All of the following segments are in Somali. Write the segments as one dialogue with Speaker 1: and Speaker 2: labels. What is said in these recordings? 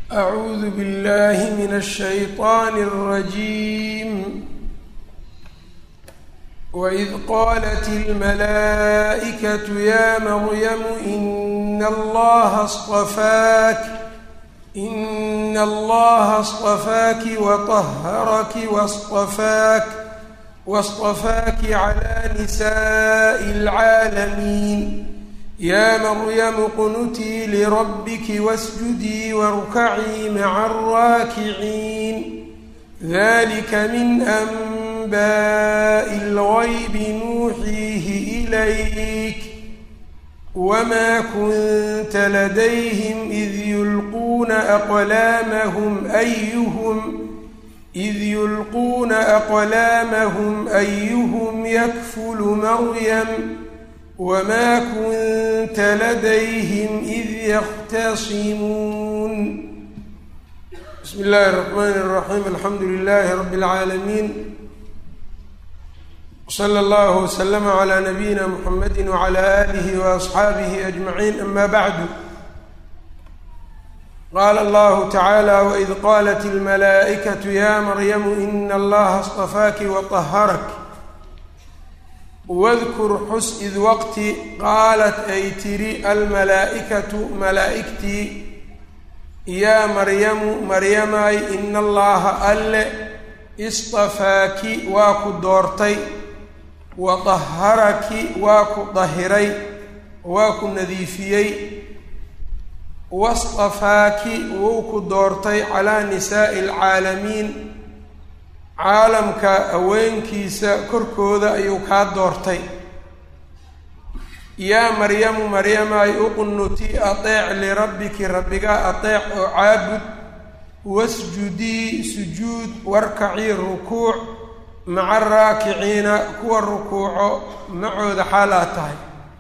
Speaker 1: أعوذ بالله من الشيطان الرجيم وإذ قالت الملائكة يا مريم إن الله اصطفاك إن الله اصطفاك وطهرك واصطفاك واصطفاك على نساء العالمين يا مريم اقنتي لربك واسجدي واركعي مع الراكعين ذلك من أنباء الغيب نوحيه إليك وما كنت لديهم إذ يلقون أقلامهم أيهم إذ يلقون أقلامهم أيهم يكفل مريم وما كنت لديهم إذ يختصمون بسم الله الرحمن الرحيم الحمد لله رب العالمين وصلى الله وسلم على نبينا محمد وعلى آله وأصحابه أجمعين أما بعد قال الله تعالى وإذ قالت الملائكة يا مريم إن الله اصطفاك وطهرك wadkur xus id waqti qaalat ay tiri almalaa'ikatu malaa'igtii yaa maryamu maryamay ina allaha alle istafaaki waa ku doortay wa daharaki waa ku dahiray waa ku nadiifiyey wastafaaki wuu ku doortay calaa nisaa'i alcaalamiin caalamka haweenkiisa korkooda ayuu kaa doortay yaa maryamu maryamay uqunuti ateec lirabbiki rabbigaa ateec oo caabud wasjudii sujuud warkacii rukuuc maca araakiciina kuwa rukuuco macooda xaal aad tahay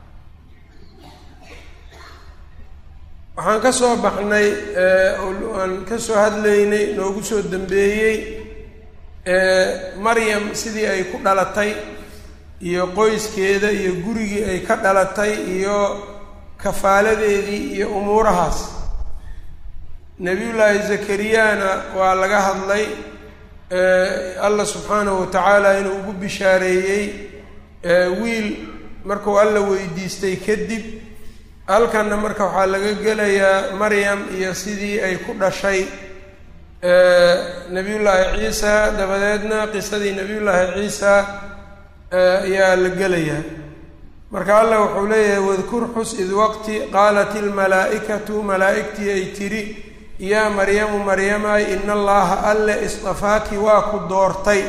Speaker 1: waxaan ka soo baxnay aan ka soo hadlaynay noogu soo dambeeyey maryam sidii ay ku dhalatay iyo qoyskeeda iyo gurigii ay ka dhalatay iyo kafaaladeedii iyo umuurahaas nebiyullaahi zakariyana waa laga hadlay allah subxaanahu watacaala inuu ugu bishaareeyey wiil markuu alla weydiistay kadib halkanna marka waxaa laga gelayaa maryam iyo sidii ay ku dhashay nabiyullaahi ciisa dabadeedna qisadii nabiyullaahi ciisa ayaa la gelayaa marka allah wuxuu leeyahay wadkur xus id waqti qaalat ilmalaa'ikatu malaa'igtii ay tidhi yaa maryamu maryamay ina allaha alle istafaaki waa ku doortay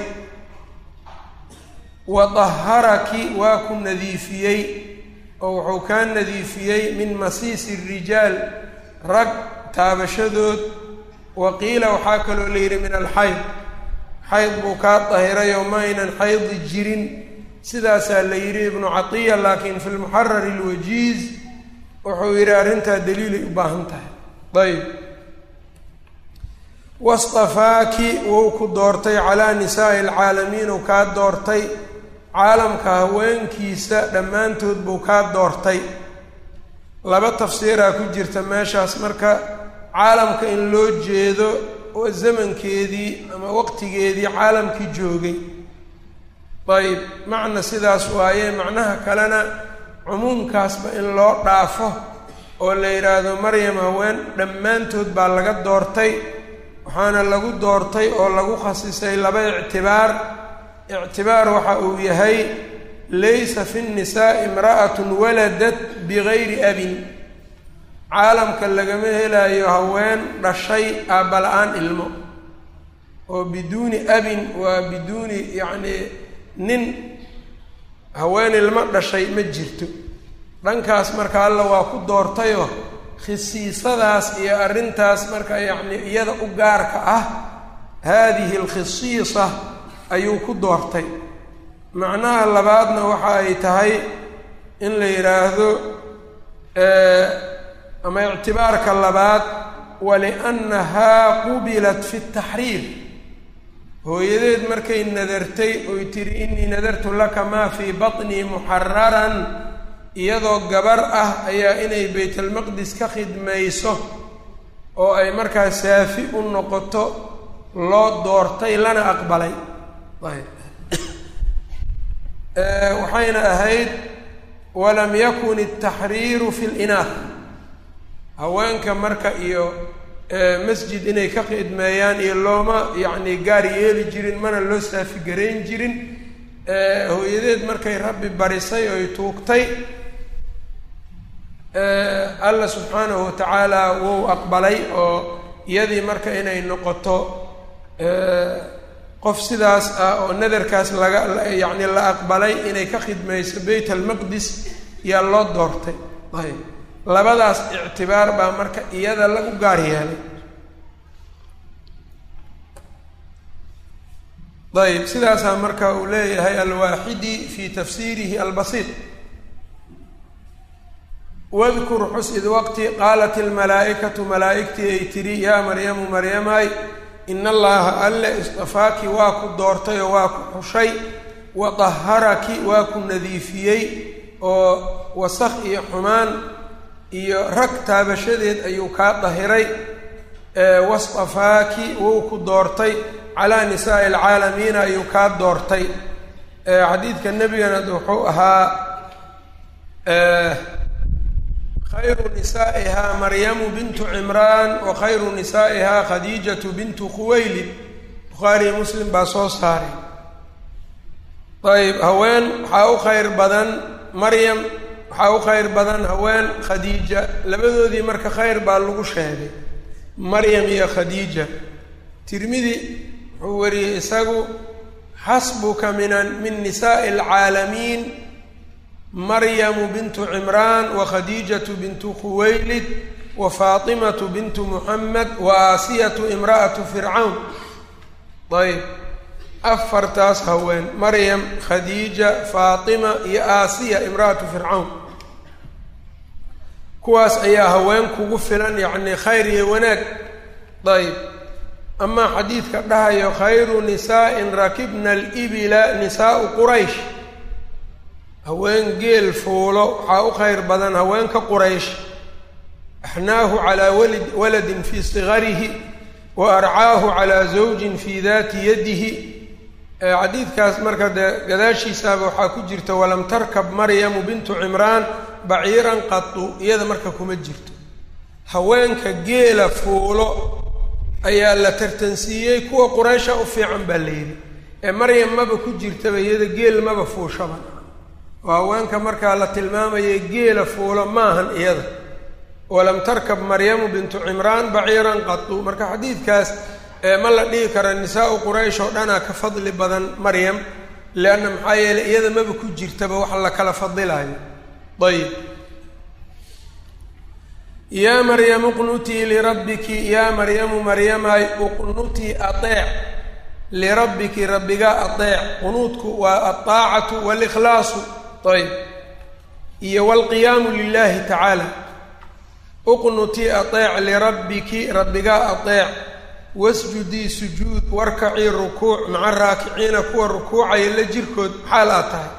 Speaker 1: wa daharaki waa ku nadiifiyey oo wuxuu kaa nadiifiyey min masiisi rijaal rag taabashadood wa qiila waxaa kaloo la yidhi min alxayd xayd buu kaa dahiray oo ma aynan xaydi jirin sidaasaa la yidhi ibnu catiya laakiin fi lmuxarari alwajiiz wuxuu yidhi arrintaa daliilay u baahan tahay ayb wastafaaki wuu ku doortay calaa nisaa'i alcaalamiin uu kaa doortay caalamka haweenkiisa dhammaantood buu kaa doortay laba tafsiiraa ku jirta meeshaas marka caalamka in loo jeedo oo zamankeedii ama waqtigeedii caalamkii joogay ayb macna sidaas waaye macnaha kalena cumuumkaasba in loo dhaafo oo la yidhaahdo maryam haween dhammaantood baa laga doortay waxaana lagu doortay oo lagu khasisay laba ictibaar ictibaar waxa uu yahay laysa fi nnisaa'i imra'atun waladat bigayri abin caalamka lagama helayo haween dhashay aabala-aan ilmo oo biduuni abin waa biduuni yacnii nin haween ilmo dhashay ma jirto dhankaas marka alla waa ku doortayoo khisiisadaas iyo arrintaas marka yacni iyada u gaarka ah haadihi alkhisiisa ayuu ku doortay macnaha labaadna waxa ay tahay in la yidhaahdo ama ictibaarka labaad waliannahaa qubilat fi taxriir hooyadeed markay nadartay oy tidhi innii nadartu laka maa fii batnii muxararan iyadoo gabar ah ayaa inay baytalmaqdis ka khidmayso oo ay markaa saafi u noqoto loo doortay lana aqbalay ayb waxayna ahayd walam yakun الtaxriiru fi اlinaah haweenka marka iyo masjid inay ka khidmeeyaan iyo looma yacni gaar yeeli jirin mana loo saafigarayn jirin hooyadeed markay rabbi barisay oy tuugtay alla subxaanahu watacaala wuu aqbalay oo iyadii marka inay noqoto qof sidaas ah oo nadarkaas laga yacni la aqbalay inay ka khidmayso beyt almaqdis yaa loo doortay ayb labadaas ictibaar baa marka iyada lagu gaar yeelay ayb sidaasaa marka uu leeyahay alwaaxidi fi tafsiirihi albasiit wadkur xus id waqti qaalat ilmalaa'ikatu malaa'igtii ay tidhi yaa maryamu maryamay ina allaha alle istafaaki waa ku doortay oo waa ku xushay wa daharaki waa ku nadiifiyey oo wasakh iyo xumaan iyo rag taabashadeed ayuu kaa dahiray wastafaaki wuu ku doortay calaa nisaa'i alcaalamiina ayuu kaa doortay xadiidka nebigana wuxuu ahaa khayru nisaa'ihaa maryamu bintu cimraan wa khayru nisaa'ihaa khadiijatu bintu khuwaylid bukhaariyi muslim baa soo saaray ayb haween waxaa u khayr badan maryam waxaa u khayr badan haween khadiija labadoodii marka khayr baa lagu sheegay maryam iyo khadiija tirmidi wuxuu wariyey isagu xasbuka min min nisaa'i alcaalamiin maryamu bintu cimraan wa khadiijatu bintu khuwaylid wa faatimatu bintu muxamed wa aasiyatu imra'atu fircawn ayb afartaas haween maryam khadiija faatima iyo aasiya imra'atu fircawn kuwaas ayaa haween kugu filan yacni khayr iyo wanaag ayb amaa xadiidka dhahayo khayru nisaa'in rakibna alibila nisaa'u quraysh haween geel fuulo waxaa u khayr badan haweenka quraysh axnaahu calaa walid waladin fii sigarihi wa arcaahu calaa zawjin fii daati yadihi xadiidkaas marka dee gadaashiisaaba waxaa ku jirta walam tarkab maryamu bintu cimraan baciiran qatu iyada marka kuma jirto haweenka geela fuulo ayaa la tartansiiyey kuwa quraysha u fiican baa la yidhi ee maryam maba ku jirtaba iyada geel maba fuushaba oo haweenka markaa la tilmaamayay geela fuulo maahan iyada walam tarkab maryamu bintu cimraan baciiran qatu marka xadiidkaas ma la dhihi kara nisaa-u quraysh oo dhanaa ka fadli badan maryam leanna maxaa yeeley iyada maba ku jirtaba wax la kala fadilayo ayib yaa maryamu uqnutii lirabbiki yaa maryamu maryamay uqnutii ateec lirabbiki rabbiga ateec qunuudku waa alطaacatu walikhlaasu ayb iyo waalqiyaamu lilahi tacaala uqnutii ateec lirabbiki rabbiga ateec wasjudii sujuud warkacii rukuuc maca raakiciina kuwa rukuucaya la jirkood xaal aad tahay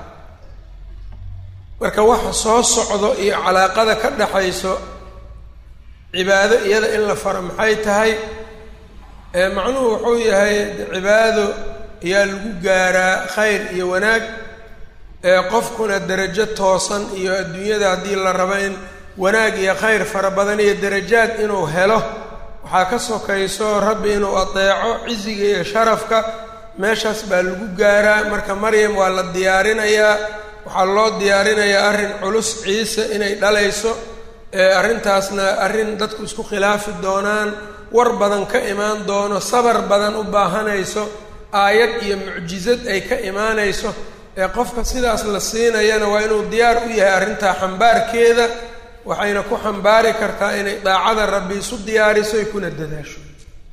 Speaker 1: marka waxa soo socdo iyo calaaqada ka dhaxayso cibaado iyada in la faro maxay tahay macnuhu wuxuu yahay cibaado ayaa lagu gaaraa khayr iyo wanaag qofkuna derajo toosan iyo adduunyada haddii la rabo in wanaag iyo khayr fara badan iyo derajaad inuu helo waxaa ka sokayso rabbi inuu adeeco ciziga iyo sharafka meeshaas baa lagu gaaraa marka maryam waa la diyaarinayaa waxaa loo diyaarinayaa arrin culus ciise inay dhalayso arrintaasna arrin dadku isku khilaafi doonaan war badan ka imaan doono sabar badan u baahanayso aayad iyo mucjizad ay ka imaanayso ee qofka sidaas la siinayana waa inuu diyaar u yahay arrintaa xambaarkeeda waxayna ku xambaari kartaa inay daacada rabbi isu diyaariso ay kuna dadaasho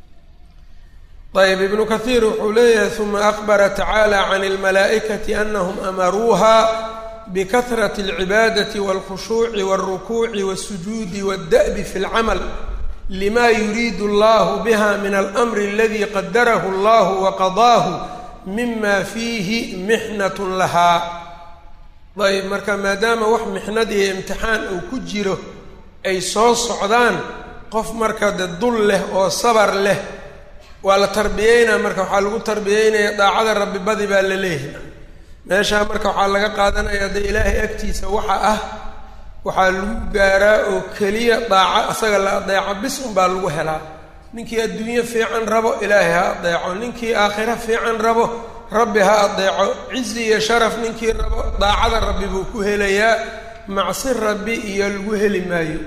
Speaker 1: ayb ibnu kathiir wuxuu leeyahay uma akbara tacaala can اlmalaa'ikati anahum amaruuha bikahrati اlcibaadati wاlkhushuuci wاlrukuuci wاsujuudi wاdda'bi fi اlcamal lima yuriidu allahu biha min almri aladi qadarahu allahu waqadaahu mima fiihi mixnat lahaa ayb marka maadaama wax mixnad iyo imtixaan uu ku jiro ay soo socdaan qof marka de dul leh oo sabar leh waa la tarbiyeynaa marka waxaa lagu tarbiyeynaya daacada rabbi badi baa la leeyahay meeshaa marka waxaa laga qaadanaya de ilaahay agtiisa waxa ah waxaa lagu gaaraa oo keliya daaco asaga la adeeco bis unbaa lagu helaa ninkii adduunyo fiican rabo ilaahay ha adeeco ninkii aakhiro fiican rabo rabbi ha adeeco cizi iyo sharaf ninkii rabo daacada rabbi buu ku helayaa macsi rabbi iyo lagu heli maayo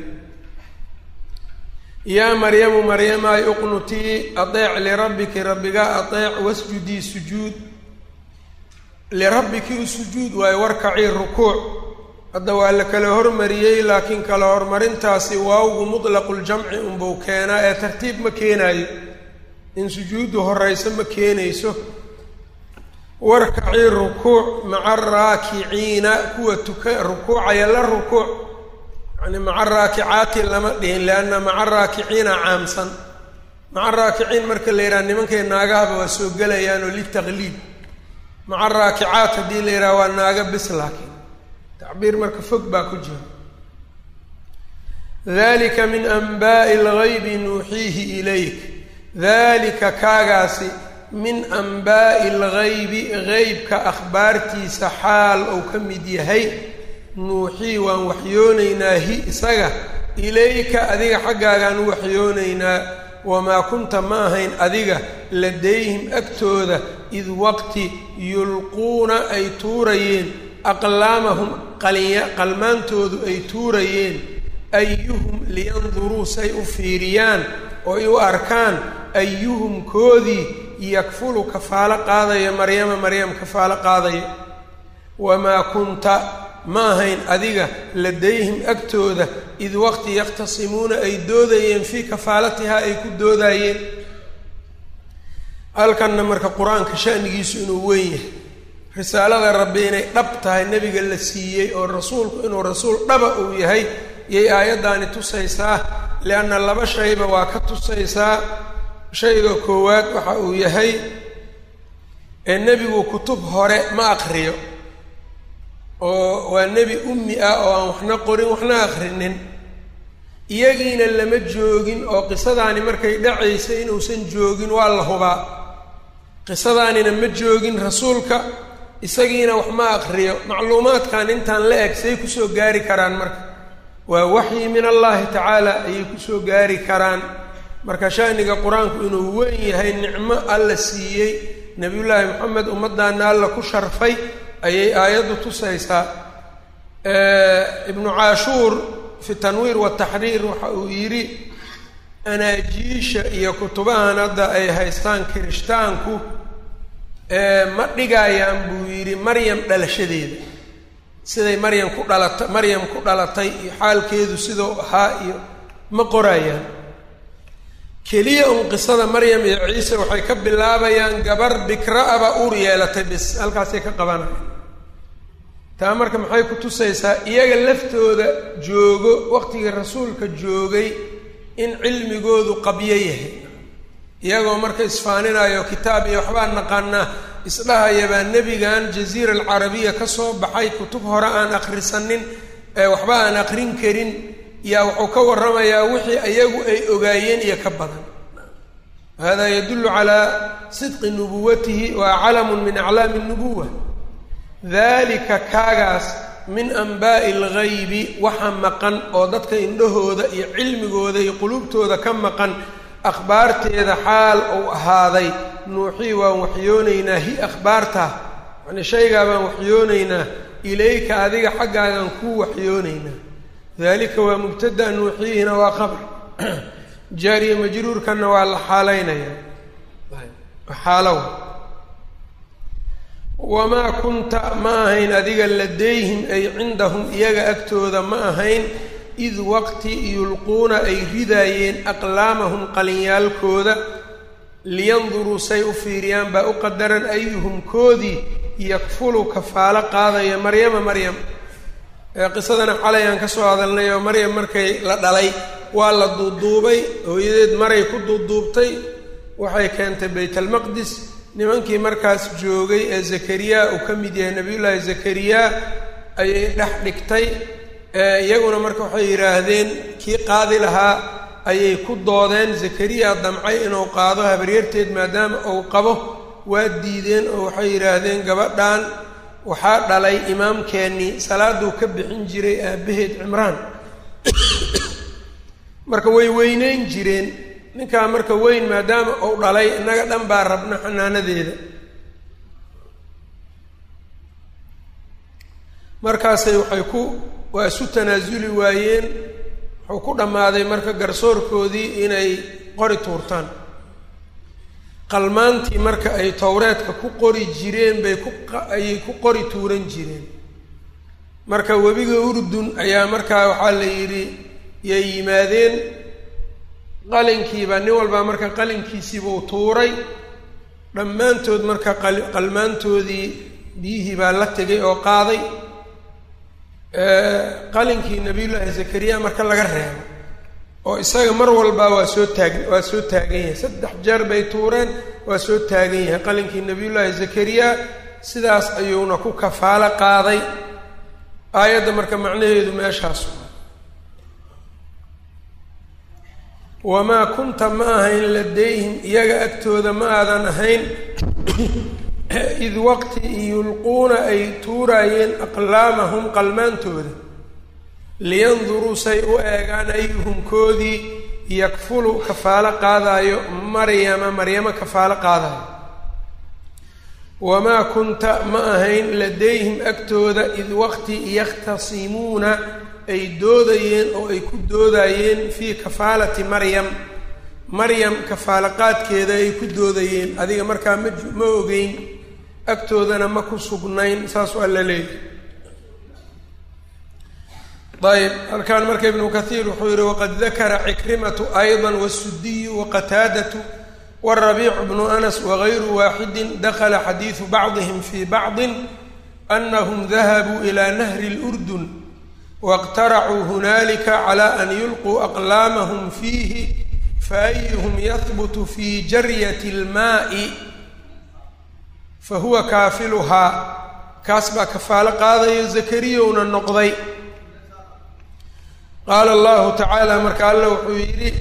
Speaker 1: yaa maryamu maryamaay uqnutii adeec lirabbiki rabbigaa adeec wasjudii sujuud lirabbiki u sujuud waayo warkacii rukuuc hadda waa la kala hormariyey laakiin kala horumarintaasi waawgu mudlaquljamci unbuu keenaa ee tartiib ma keenaayo in sujuuddu horeyso ma keenayso warkacii rukuuc maca araakiciina kuwa tuka rukuucaya la rukuuc yani maca raakicaati lama dhihin lianna maca raakiciina caamsan maca raakiciin marka la yidhaha nimankay naagahaba waa soo gelayaan oo litaqliib maca raakicaat haddii la yidhaha waa naaga bis laakiin tacbiir marka fog baa ku jira dalika min anbaa'i algaybi nuuxiihi ilayk dalika kaagaasi min anbaa'i algaybi geybka akhbaartiisa xaal ou ka mid yahay nuuxii waan waxyoonaynaa hi isaga ilayka adiga xaggaagaan u waxyoonaynaa wamaa kunta ma ahayn adiga ladayhim agtooda id waqti yulquuna ay tuurayeen aqlaamahum qalinya qalmaantoodu ay tuurayeen ayuhum liyanduruu say u fiiriyaan oo ay u arkaan ayuhum koodii yakfulu kafaalo qaadaya maryama maryam kafaalo qaadaya wamaa kunta ma ahayn adiga ladayhim agtooda id waqti yakhtasimuuna ay doodayeen fii kafaalatihaa ay ku doodayeen halkanna marka qur-aanka shanigiisu inuu weyn yahay risaalada rabbi inay dhab tahay nebiga la siiyey oo rasuulku inuu rasuul dhaba uu yahay yay aayaddaani tusaysaa lianna laba shayba waa ka tusaysaa shayga koowaad waxa uu yahay ee nebigu kutub hore ma aqriyo oo waa nebi ummi ah oo aan waxna qorin waxna aqrinin iyagiina lama joogin oo qisadaani markay dhacaysa inuusan joogin waa la hubaa qisadaanina ma joogin rasuulka isagiina wax ma aqriyo macluumaadkan intaan la eg say kusoo gaari karaan marka waa waxyi min allahi tacaala ayay kusoo gaari karaan marka shaniga qur-aanku inuu weyn yahay nicmo alla siiyey nebiyullaahi moxamed ummaddaana alla ku sharfay ayay aayaddu tusaysaa ibnu caashuur fi tanwiir wataxriir waxa uu yidhi anaajiisha iyo kutubahan hadda ay haystaan kirishtaanku ma dhigayaan buu yidhi maryam dhalashadeeda siday maryam ku dhalata maryam ku dhalatay iyo xaalkeedu sidau ahaa iyo ma qorayaan keliya un qisada maryam iyo ciise waxay ka bilaabayaan gabar bikra-aba uur yeelatay bis halkaasay ka qabanaya taa marka maxay ku tusaysaa iyaga laftooda joogo waqtigii rasuulka joogay in cilmigoodu qabyo yahay iyagoo marka isfaaninayo kitaab iyo waxbaa naqaanaa isdhahayabaa nebigan jaziira alcarabiya ka soo baxay kutub hore aan akhrisanin ee waxba aan aqrin karin yaa wuxuu ka warramayaa wixii iyagu ay ogaayeen iyo ka badan hada yadullu calaa sidqi nubuwatihi waa calamun min aclaami nubuwa dalika kaagaas min anbaa'i algaybi waxa maqan oo dadka indhahooda iyo cilmigooda iyo quluubtooda ka maqan akhbaarteeda xaal uu ahaaday nuuxii waan waxyoonaynaa hi akhbaarta yacnii shaygaa baan waxyoonaynaa ilayka adiga xaggaagaan kuu waxyoonaynaa dalika waa mubtada nuuxiyihina waa qabr jaariya majruurkanna waa la xaalaynayaa xaalow wamaa kunta ma ahayn adiga ladayhim ay cindahum iyaga agtooda ma ahayn id waqti yulquuna ay ridaayeen aqlaamahum qalinyaalkooda liyanduruu say u fiiriyaan baa u qadaran ayuhum koodii yakfulu kafaalo qaadaya maryama maryam ee qisadana xalay aan ka soo hadalnay oo maryam markay la dhalay waa la duuduubay hooyadeed maray ku duuduubtay waxay keentay baytalmaqdis nimankii markaas joogay ee zakariya uu ka mid yahay nebiyullaahi zakariya ayay dhex dhigtay iyaguna marka waxay yidhaahdeen kii qaadi lahaa ayay ku doodeen zakariya damcay inuu qaado habaryarteed maadaama uu qabo waa diideen oo waxay yidhaahdeen gabadhan waxaa dhalay imaamkeennii salaaduu ka bixin jiray aabbaheed cimraan marka way weyneyn jireen ninkaa marka weyn maadaama uu dhalay innaga dhan baa rabna xanaanadeeda markaasay waxay ku waa isu tanaasuli waayeen wuxuu ku dhammaaday marka garsoorkoodii inay qori tuurtaan qalmaantii marka ay towreedka ku qori jireen bay ku ayay ku qori tuuran jireen marka webiga urdun ayaa markaa waxaa la yidhi yay yimaadeen qalinkiibaa nin walbaa marka qalinkiisiibuu tuuray dhammaantood marka qalmaantoodii biyihii baa la tegay oo qaaday qalinkii nabiyullaahi zakariya marka laga reebo oo isaga mar walba waa soo taag waa soo taagan yahay saddex jeer bay tuureen waa soo taagan yahay qalinkii nabiyullaahi zakariya sidaas ayuuna ku kafaalo qaaday aayadda marka macnaheedu meeshaas wamaa kunta ma ahayn ladayhim iyaga agtooda ma aadan ahayn id waqti yulquuna ay tuuraayeen aqlaamahum qalmaantooda liyanduruu say u eegaan ayuhum koodii yakfulu kafaalo qaadaayo maryama maryamo kafaalo qaadaayo wamaa kunta ma ahayn ladayhim agtooda id waqti yakhtasimuuna ay doodayeen oo ay ku doodayeen fii kafaalati maryam maryam kafaalo qaadkeeda ay ku doodayeen adiga markaa ma ma ogeyn agtoodana ma ku sugnayn saas waa la leeyahy ayb halkaan marka ibnu kathiir wuxuu yihi waqad dakara cikrimatu ayضa wasudiyu waqataadatu warabiicu bnu anas wagayru waaxidi dakla xadiidu bacdihim fi bacdi anahum dahabuu ila nahri اlأrdun wاqtaracuu hunaalika clى an yulquu aqlaamahum fiihi faayuhm yahbutu fi jaryati اlmaai fahuwa kaafiluhaa kaas baa kafaalo qaadayo zakariyowna noqday qaala allahu tacaala marka alla wuxuu yidhi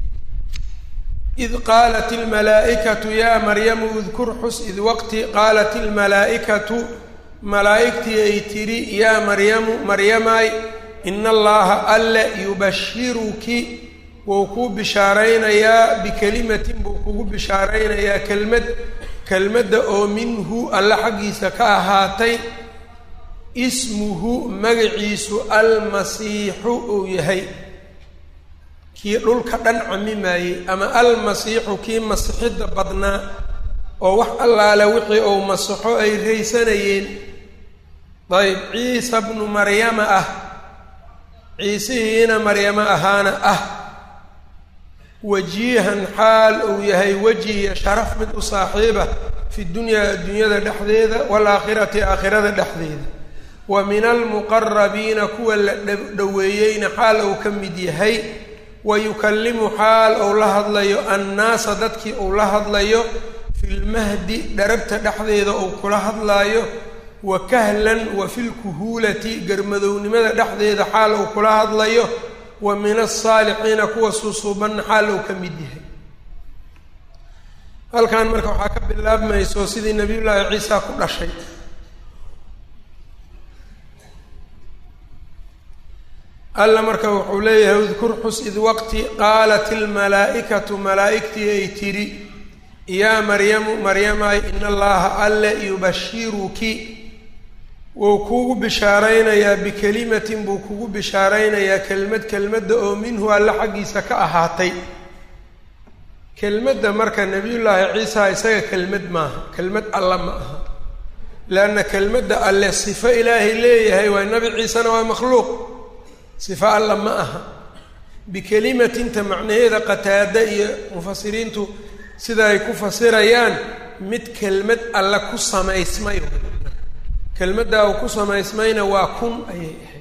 Speaker 1: id qaalat ilmalaa'ikatu yaa maryamu idkur xus id waqti qaalat ilmalaa'ikatu malaa'igtii ay tidhi yaa maryamu maryamaay ina allaha alle yubashiruki wuu kuu bishaaraynayaa bikelimatin buu kugu bishaaraynayaa kelmad kelmadda oo minhu alle xaggiisa ka ahaatay ismuhu magaciisu almasiixu uu yahay kii dhulka dhan camimaayey ama almasiixu kii masixidda badnaa oo wax allaale wixii uu masixo ay raysanayeen dayb ciisa bnu maryama ah ciisihiina maryamo ahaana ah wajiihan xaal uu yahay weji iyo sharaf mid u saaxiiba fi dunyaa adduunyada dhexdeeda waalaakhirati aakhirada dhexdeeda wa min almuqarabiina kuwa la dhoweeyeyna xaal uu ka mid yahay wa yukallimu xaal uu la hadlayo annaasa dadkii uu la hadlayo fi lmahdi dharabta dhexdeeda uu kula hadlaayo wa kahlan wa filkuhuulati garmadownimada dhexdeeda xaal uu kula hadlayo wa min asaalixiina kuwa suusuubanna xaal uu ka mid yahay halkan marka waxaa ka bilaabmayso sidii nabiyullaahi ciisa ku dhashay alla marka wuxuu leeyahay udkur xus id waqti qaalat ilmalaa'ikatu malaa'igtii ay tidhi yaa maryamu maryamaay ina allaha alle yubashiruki wuu kugu bishaaraynayaa bikelimatin buu kugu bishaaraynayaa kelmad kelmadda oo minhu alle xaggiisa ka ahaatay kelmadda marka nebiyullaahi ciisa isaga kelmad maaha kelmad alla ma aha leanna kelmadda alle sifo ilaahay leeyahay waay nabi ciisena waa makhluuq sifo alla ma aha bikelimatinta macnaheeda qataada iyo mufasiriintu sida ay ku fasirayaan mid kelmad alle ku samaysmay kelmaddaa uu ku samaysmayna waa kun ayay ahayd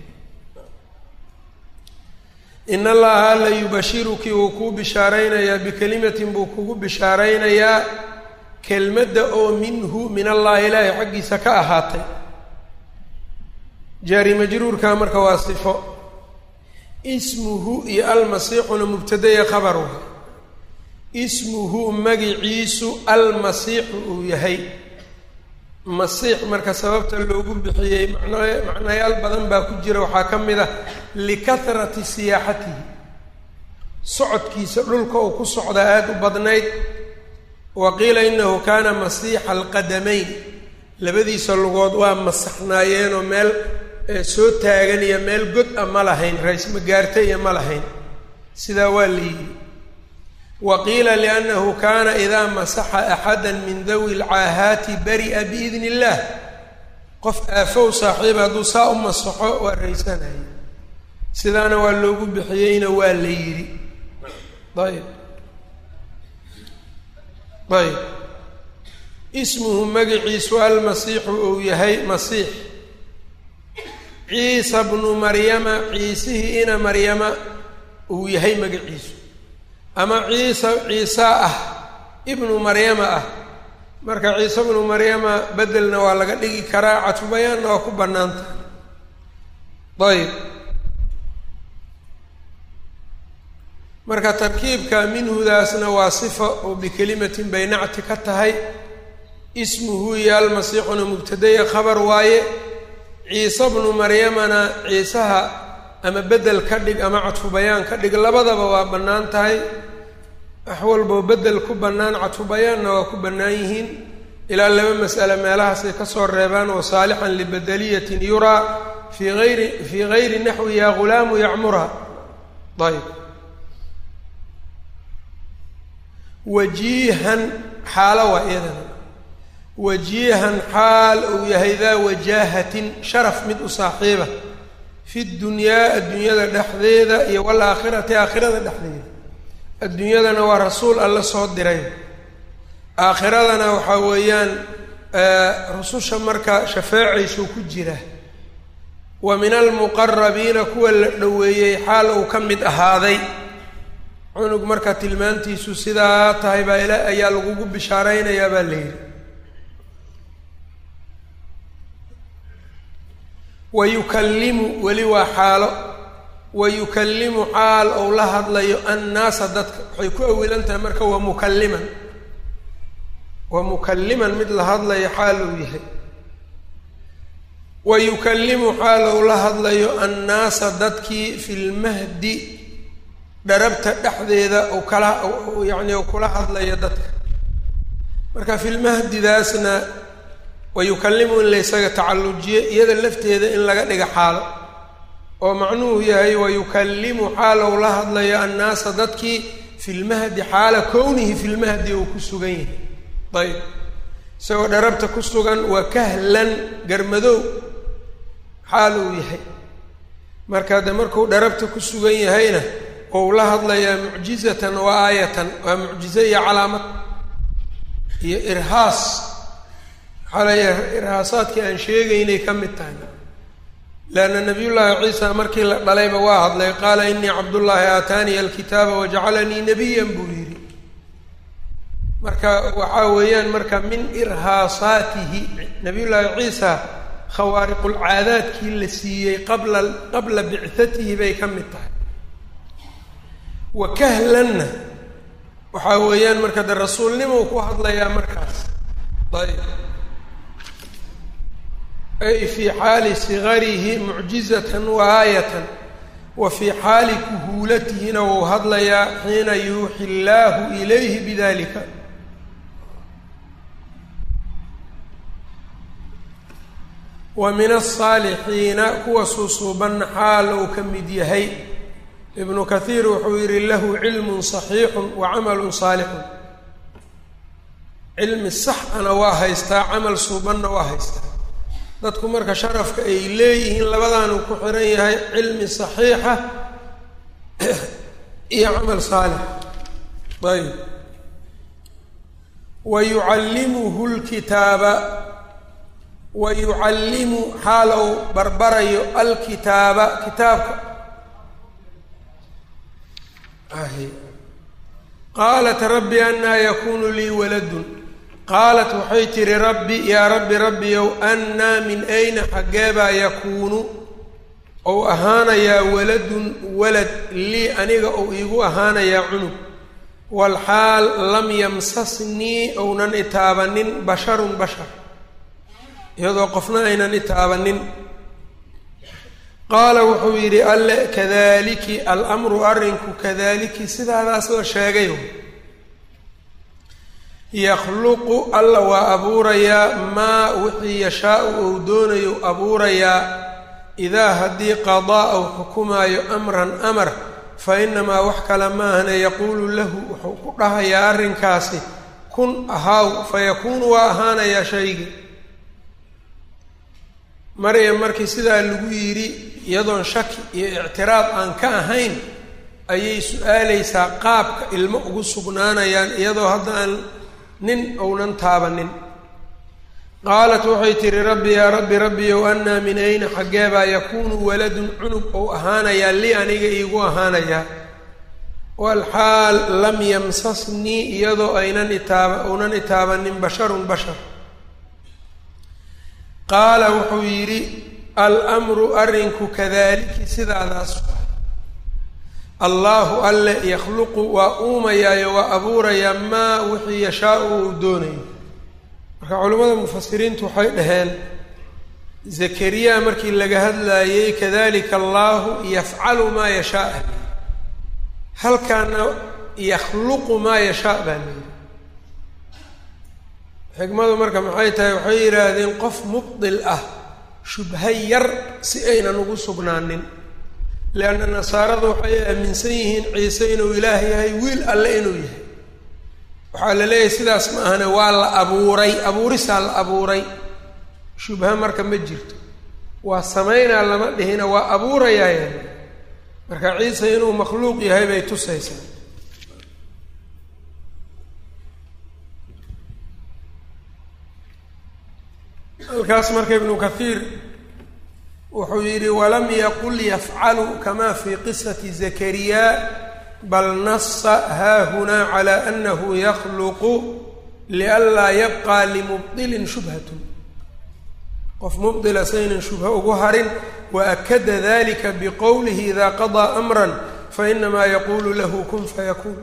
Speaker 1: in allaha alla yubashiruki wuu kuu bishaaraynayaa bikelimatin buu kugu bishaaraynayaa kelmadda oo minhu min allahi ilaahay xaggiisa ka ahaatay jaari majruurka marka waa sifo ismuhu iyo almasiixuna mubtadaya khabar waay ismuhu magiciisu almasiixu uu yahay masiix marka sababta loogu bixiyey macno macnayaal badan baa ku jira waxaa ka mid ah likahrati siyaaxatihi socodkiisa dhulka uu ku socdaa aada u badnayd wa qiila inahu kaana masiixa alqadamayn labadiisa lugood waa masaxnaayeenoo meel soo taagan iyo meel god a ma lahayn raysma gaarta iyo ma lahayn sidaa waa la yidhi wa qiila liannahu kaana idaa masaxa axada min dawi lcaahaati bari'a biidn illaah qof aafow saaxiib hadduu saa u masaxo waa raysanaya sidaana waa loogu bixiyeyna waa la yidhi ayb ayb ismuhu magiciisu almasiixu uu yahay masiix ciisa bnu maryama ciisihii ina maryama uu yahay magaciisu ama ciisa ciisa ah ibnu maryama ah marka ciise bnu maryama bedelna waa laga dhigi karaa catfubayaanna waa ku bannaanta ayb marka tarkiibka minhudaasna waa sifa oo bikelimatin bay nacti ka tahay ismuhu iyo almasiixuna mubtadaya khabar waaye ciise bnu maryamana ciisaha ama bedel ka dhig ama cadfu bayaan ka dhig labadaba waa bannaan tahay wax walboo bedel ku bannaan cadfu bayaanna waa ku bannaan yihiin ilaa laba mas'ale meelahaasay kasoo reebaan wa saalixan libedeliyatin yuraa fii ayri fii gayri naxwi ya ghulaamu yacmurha ayb wajiihan xaalo waa iyadana wajiihan xaal uu yahay daa wajaahatin sharaf mid u saaxiiba fi dunyaa adduunyada dhexdeeda iyo walaakhirati aakhirada dhexdeeda adduunyadana waa rasuul alla soo diray aakhiradana waxaa weeyaan rususha marka shafeecaysuu ku jira wa min almuqarabiina kuwa la dhoweeyey xaal uu ka mid ahaaday cunug marka tilmaantiisu sidaa tahay baa ila ayaa lagugu bishaaraynayaa baa la yidhi wa yukallimu weli waa xaalo wa yukallimu xaal ou la hadlayo annaasa dadka waxay ku awilan tahay marka waa mukalliman waa mukalliman mid la hadlayo xaal uu yahay wa yukallimu xaal ou la hadlayo annaasa dadkii fi lmahdi dharabta dhexdeeda u kala yacni u kula hadlayo dadka marka filmahdidaasna wayukallimu in laysaga tacallujiyo iyada lafteeda in laga dhiga xaalo oo macnuhu yahay wayukallimu xaalow la hadlayo annaasa dadkii filmahdi xaala kownihi filmahdi uu ku sugan yahay ayb isagoo dharabta ku sugan waa kahlan garmadow xaal uu yahay marka de markuu dharabta ku sugan yahayna ou la hadlayaa mucjizatan wa aayatan waa mucjize iyo calaamad iyo irhaas waxaa leeyahay irhaasaadkii aan sheegaynay ka mid tahay leanna nabiyullaahi ciisa markii la dhalayba waa hadlay qaala inii cabdullaahi aataaniya alkitaaba wajacalanii nabiyan buu yidhi marka waxaa weeyaan marka min irhaasaatihi nabiyullaahi ciisa khawaariqulcaadaadkii la siiyey qabla qabla bicatihi bay ka mid tahay wa kahlanna waxaa weeyaan marka de rasuulnimou ku hadlayaa markaas ayb ay fii xaali sigarihi mucjizatan wa aayatan wa fii xaali kuhuulatihina wuu hadlayaa xiina yuuxi illaahu ilayhi bidalika wa min asaalixiina kuwa suusuubanna xaal uu ka mid yahay ibnu kathiir wuxuu yidhi lahu cilmun saxiixun wa camalun saalixun cilmi sax ana waa haystaa camal suubanna waa haystaa dadku marka sharafka ay leeyihiin labadaanuu ku xiran yahay cilmi saxiixa iyo camal saalix ayb wa yucallimuhu lkitaaba wa yucallimu xaal ou barbarayo alkitaaba kitaabka qaalat rabbi anaa yakunu lii waladun qaalat waxay tihi rabbi yaa rabbi rabbiyow annaa min ayna xaggeebaa yakuunu ou ahaanayaa waladun walad lii aniga ou iigu ahaanayaa cunug walxaal lam yamsasnii ounan itaabanin basharun bashar iyadoo qofna aynan itaabanin qaala wuxuu yidhi alle kadaliki alamru arrinku kadaliki sidaadaas oo sheegayo yakhluqu alla waa abuurayaa maa wixii yashaau ou doonayo abuurayaa idaa haddii qadaa ou xukumaayo amran amar fa inamaa wax kale maahane yaquulu lahu wuxuu ku dhahayaa arrinkaasi kun ahaaw fa yakuunu waa ahaanayaa shaygi maryam markii sidaa lagu yidhi iyadoon shaki iyo ictiraad aan ka ahayn ayay su-aalaysaa qaabka ilmo ugu sugnaanayaan iyadoo hadda aan nin ounan taabanin qaalat waxay tihi rabbi yaa rabbi rabbiyow annaa min ayna xaggeebaa yakuunu waladun cunug ou ahaanayaa lii aniga iigu ahaanayaa walxaal lam yamsasnii iyadoo aynan itaaba ounan itaabanin basharun bashar qaala wuxuu yidhi almru arrinku kadaliki sidaadaas allaahu alle yakhluqu waa uumayaayo waa abuurayaa maa wixii yashaau uu doonayo marka culimmada mufasiriintu waxay dhaheen zakariya markii laga hadlaayey kadalika allaahu yafcalu maa yashaa halkaana yakhluqu maa yashaa baa layidhi xikmadu marka maxay tahay waxay yidhaahdeen qof mubdil ah shubha yar si aynan ugu sugnaanin leanna nasaaradu waxay aaminsan yihiin ciise inuu ilaah yahay wiil alle inuu yahay waxaa la leeyahay sidaas ma ahane waa la abuuray abuurisaa la abuuray shubha marka ma jirto waa samaynaa lama dhihina waa abuurayaaya marka ciise inuu makhluuq yahay bay tusaysaa halkaas marka ibnu kathiir wuxuu yidhi walam yaqul yafcalu kama fi qisati zakariya bal nasa haahunaa cala anahu yakhluqu lianlaa yabqa limubdilin shubhatun qof mubdila saynan shubha ugu harin waakada dalika biqowlihi ida qadaa amran fainamaa yaquulu lahu kun fayakuun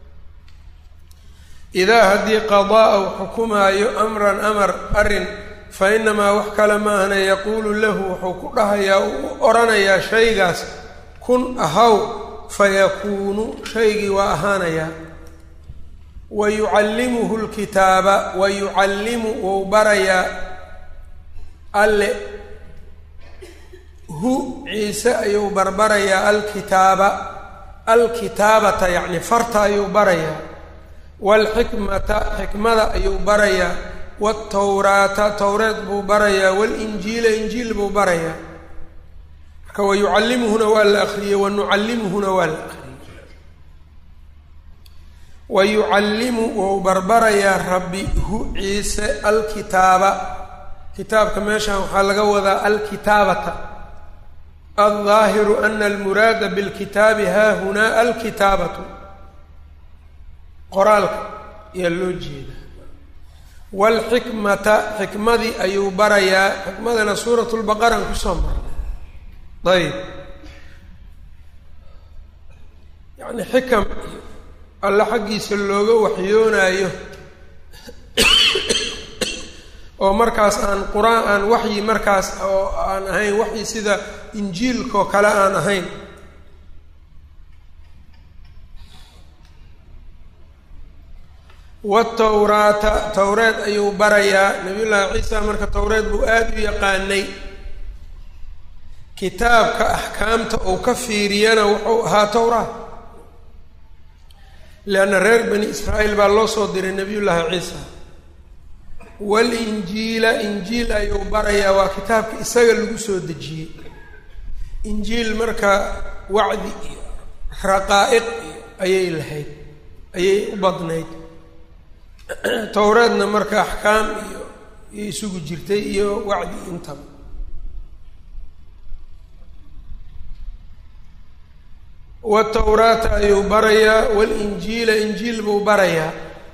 Speaker 1: idaa haddii qadaa u xukumaayo amran amar arrin fa inamaa wax kale ma ahna yaquulu lahu wuxuu ku dhahayaa uu odhanayaa shaygaas kun ahaw fayakuunu shaygii waa ahaanayaa wa yucallimuhu lkitaaba wa yucallimu wou barayaa alle hu ciise ayuu barbarayaa alkitaaba alkitaabata yacni farta ayuu barayaa waalxikmata xikmada ayuu barayaa wtawraata towreed buu barayaa walinjiila injiil buu barayaa marka wayucallimuhuna waa la akriyey wanucallimuhuna waa la akriyey wayucallimu wou barbarayaa rabbi hu ciise alkitaaba kitaabka meeshan waxaa laga wadaa alkitaabata aldaahiru ana almuraada bilkitaabi haahunaa alkitaabatu qoraalka ayaa loo jeeda waalxikmata xikmadii ayuu barayaa xikmadana suurat lbaqaran kusoo marnay ayb yacni xikam alle xaggiisa looga waxyoonaayo oo markaas aan qur-aan aan waxyi markaas oo aan ahayn waxyi sida injiilkao kale aan ahayn watawraata towreed ayuu barayaa nabiy llaahi ciisa marka towreed buu aada u yaqaanay kitaabka axkaamta uu ka fiiriyana wuxuu ahaa towraat leanna reer bani israa'iil baa loo soo diray nebiyullaahi ciisa walinjiila injiil ayuu barayaa waa kitaabka isaga lagu soo dejiyey injiil marka wacdi iyo raqaa'iq iyo ayay lahayd ayay u badnayd towreedna marka axkaam iyo iyo isugu jirtay iyo wacdi intaba watawraata ayuu barayaa walinjiila injiil buu barayaa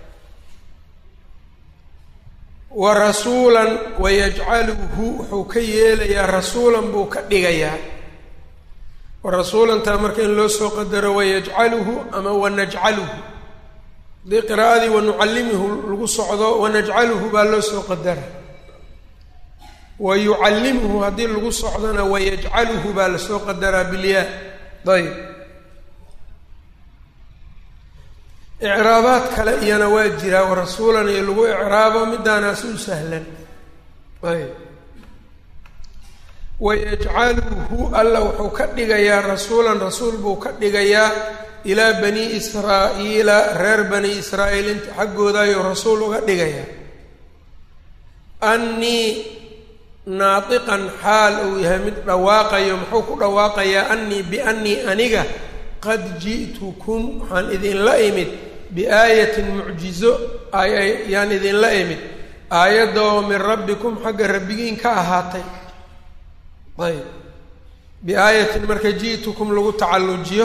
Speaker 1: wa rasuulan wayajcaluhu wuxuu ka yeelayaa rasuulan buu ka dhigayaa wa rasuulantaa marka in loo soo qadaro wayajcaluhu ama wanajcaluhu haddii qiraa'adii wanucallimuhu lagu socdo wanajcaluhu baa loo soo qadara wa yucallimuhu haddii lagu socdona wayajcaluhu baa lasoo qadaraa bilyaa ayb icraabaad kale iyana waa jiraa wa rasuulan iyo lagu icraabo midaanaasi u sahlan ayb wayajcaluhu alla wuxuu ka dhigayaa rasuulan rasuul buu ka dhigayaa ilaa bani israa'iila reer bani israa'iil inta xaggooda ayuu rasuul uga dhigayaa annii naatiqan xaal uu yahay mid dhawaaqayo muxuu ku dhawaaqayaa annii biannii aniga qad ji'tukum waxaan idinla imid biaayatin mucjizo ayaan idinla imid aayadoo min rabbikum xagga rabbigiin ka ahaatay ayb biaayatin marka ji'tukum lagu tacallujiyo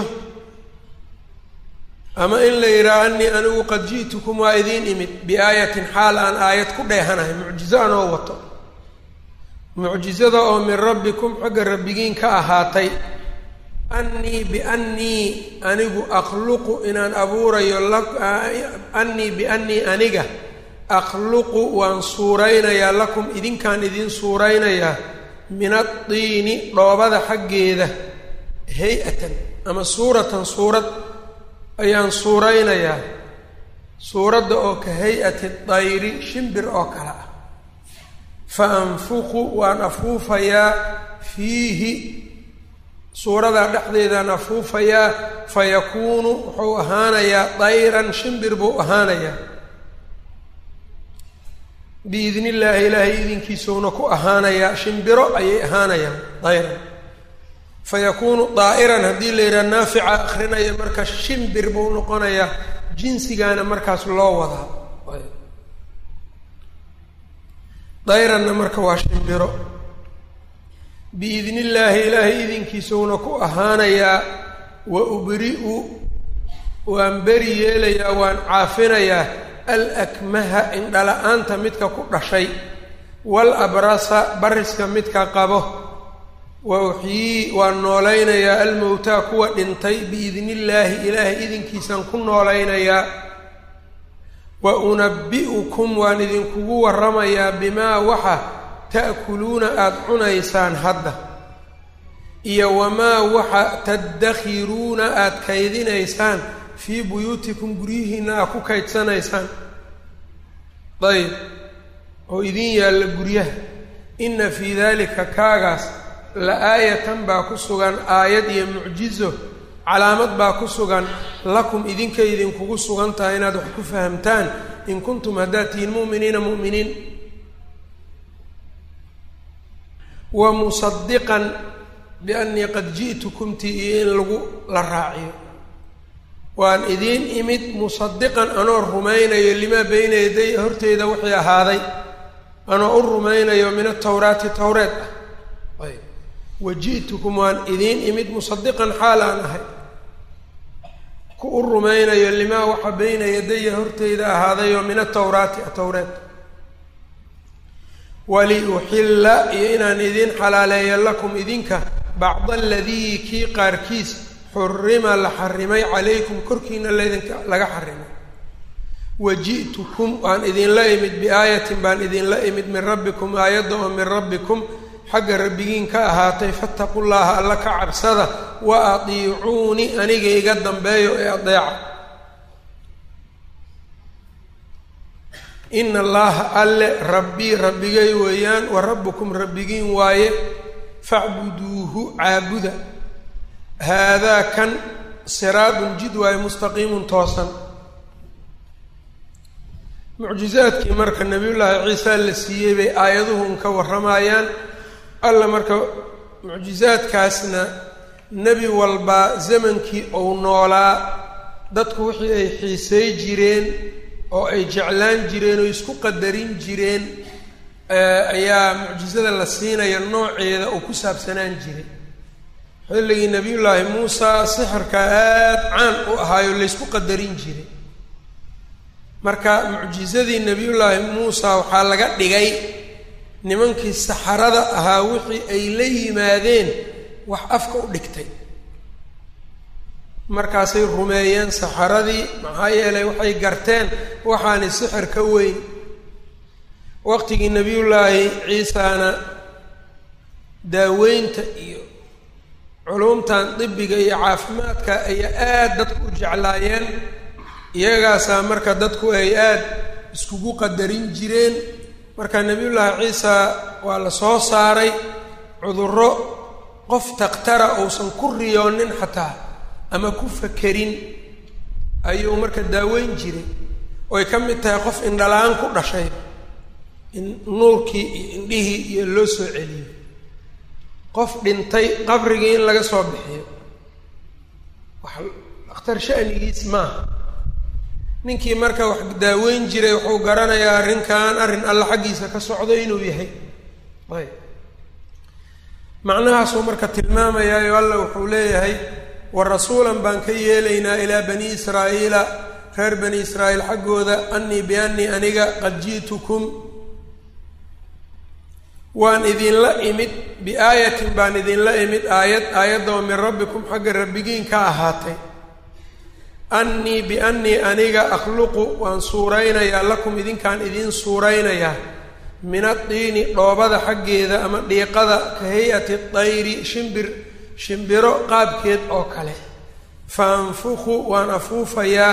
Speaker 1: ama in la yidhaha anii anigu qad ji'tukum waa idiin imid biaayatin xaal aan aayad ku dheehanahay mucjizo anoo wato mucjizada oo min rabbikum xagga rabbigiin ka ahaatay annii biannii anigu akhluqu inaan abuurayo annii biannii aniga akhluqu waan suuraynayaa lakum idinkaan idiin suuraynayaa min addiini dhoobada xaggeeda hay-atan ama suuratan suurad ayaan suuraynayaa suuradda oo ka hay-ati dayri shimbir oo kale ah fa anfuqu waan afuufayaa fiihi suuradaa dhexdeedaan afuufayaa fa yakuunu wuxuu ahaanayaa dayran shimbir buu ahaanayaa biidni illaahi ilaahay idinkiisuuna ku ahaanayaa shimbiro ayay ahaanayaan dayran fa yakuunu daa'iran haddii la yidhaha naafica akrinaya marka shimbir buu noqonayaa jinsigaana markaas loo wadaa dayranna marka waa shimbiro biidni illaahi ilaahay idinkiisuuna ku ahaanayaa wa ubri-u waan beri yeelayaa waan caafinayaa alakmaha indhala-aanta midka ku dhashay wal abrasa bariska midka qabo wa uxyii waan noolaynayaa almowtaa kuwa dhintay biidni illaahi ilaahay idinkiisaan ku noolaynayaa wa unabbi'ukum waan idinkugu warramayaa bimaa waxa ta'kuluuna aada cunaysaan hadda iyo wamaa waxa taddakhiruuna aada kaydinaysaan fii buyuutikum guryihiinna aad ku kaydsanaysaan dayb oo idin yaalla guryaha inna fii daalika kaagaas la aayatan baa ku sugan aayad iyo mucjizo calaamad baa ku sugan lakum idinkay idinkugu sugan tahay inaad wax ku fahamtaan in kuntum haddaad tihiin mu'miniina mu'miniin wa musadiqan biannii qad ji'tukumti iyo in lagu la raaciyo waan idiin imid musadiqan anoo rumaynayo limaa beyna yaday horteyda wixii ahaaday anoo u rumaynayo min atawraati towreed ah ayb wa ji'tukum waan idiin imid musadiqan xaal aan ahay ku u rumaynayo limaa waxa beyna yadaya horteyda ahaadayoo min atawraati atowreed waliuxilla iyo inaan idiin xalaaleeyo lakum idinka bacda aladii kii qaarkiis xurima la xarimay calaykum korkiina laydinka laga xarimay wa ji'tukum waan idinla imid biaayatin baan idinla imid min rabbikum aayadda oo min rabbikum xagga rabbigiin ka ahaatay fattaqu llaaha alla ka cabsada wa atiicuuni aniga iga dambeeyo ee adeeca ina allaha alle rabbii rabbigay weeyaan wa rabbukum rabbigiin waaye facbuduuhu caabuda haadaa kan siraadun jid waaye mustaqiimun toosan mucjizaadkii marka nabiyullaahi ciisa la siiyey bay aayaduhun ka warramayaan alla marka mucjizaadkaasna nebi walbaa zamankii uu noolaa dadku wixii ay xiisay jireen oo ay jeclaan jireen oo isku qadarin jireen ayaa mucjizada la siinaya nooceeda uu ku saabsanaan jiray xilligii nebiyullaahi muusa sixirka aada caan u ahaayoo laysku qadarin jiray marka mucjizadii nebiyullaahi muusa waxaa laga dhigay nimankii saxarada ahaa wixii ay la yimaadeen wax afka u dhigtay markaasay rumeeyeen saxaradii maxaa yeelay waxay garteen waxaani sixir ka weyn waqtigii nebiyullaahi ciisana daaweynta iyo culumtan dibiga iyo caafimaadka ayaa aada dadku u jeclaayeen iyagaasaa marka dadku ay aada iskugu qadarin jireen marka nebiyullaahi ciisa waa la soo saaray cudurro qof takhtara uusan ku riyoonin xataa ama ku fakerin ayuu marka daaweyn jiray oy ka mid tahay qof indhala-aan ku dhashay in nuurkii iyo indhihii iyo loo soo celiyo qof dhintay qabrigii in laga soo bixiyo wax dakhtar sha'nigiis maaha ninkii marka wax daaweyn jiray wuxuu garanayaa arrinkan arrin alla xaggiisa ka socdo inuu yahay ayb macnahaasuu marka tilmaamayaayo alla wuxuu leeyahay wa rasuulan baan ka yeelaynaa ilaa bani israa'iila reer bani israa'iil xaggooda annii biannii aniga qad ji'tukum waan idinla imid biaayatin baan idinla imid aayad aayadoo min rabbikum xagga rabbigiin ka ahaatay annii biannii aniga akhluqu waan suuraynayaa lakum idinkaan idiin suuraynayaa min addiini dhoobada xaggeeda ama dhiiqada ka hay-ati dayri shimbir shimbiro qaabkeed oo kale fa anfuku waan afuufayaa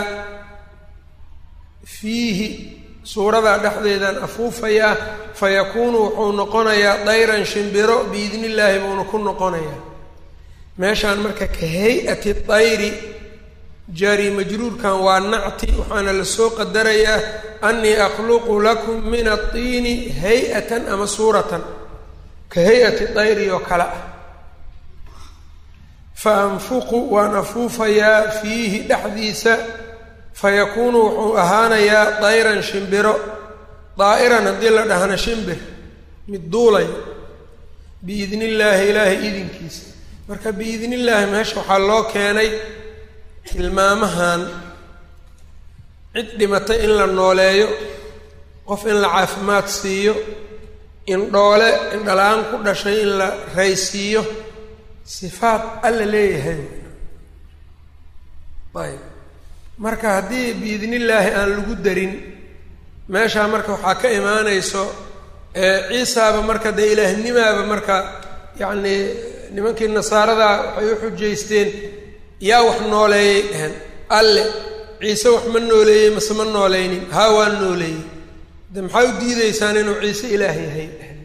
Speaker 1: fiihi suuradaa dhexdeedaan afuufayaa fa yakuunu wuxuu noqonayaa dayran shimbiro biidni illaahi buuna ku noqonayaa meeshaan marka ka hay-ati dayri jaari majruurkan waa nacti waxaana lasoo qadarayaa annii akhluqu lakum min addiini hay-atan ama suuratan ka hay-ati dayri oo kale ah fa anfuqu waan afuufayaa fiihi dhexdiisa fa yakuunu wuxuu ahaanayaa dayran shimbiro daa'iran haddii la dhahna shimbir mid duulay biidni illaahi ilaahay idinkiisa marka biidni illaahi meesha waxaa loo keenay tilmaamahan cid dhimatay in la nooleeyo qof in la caafimaad siiyo indhoole indhala-aan ku dhashay in la raysiiyo sifaad alla leeyahay ayb marka haddii biidnillaahi aan lagu darin meeshaa marka waxaa ka imaanayso ciisaaba marka dee ilaahnimaaba marka yacnii nimankii nasaarada waxay u xujaysteen yaa wax nooleeyey dhehen alle ciise wax ma nooleeyey mase ma nooleynin haa waa nooleeyey de maxaa u diideysaan inuu ciise ilaah yahay dhehen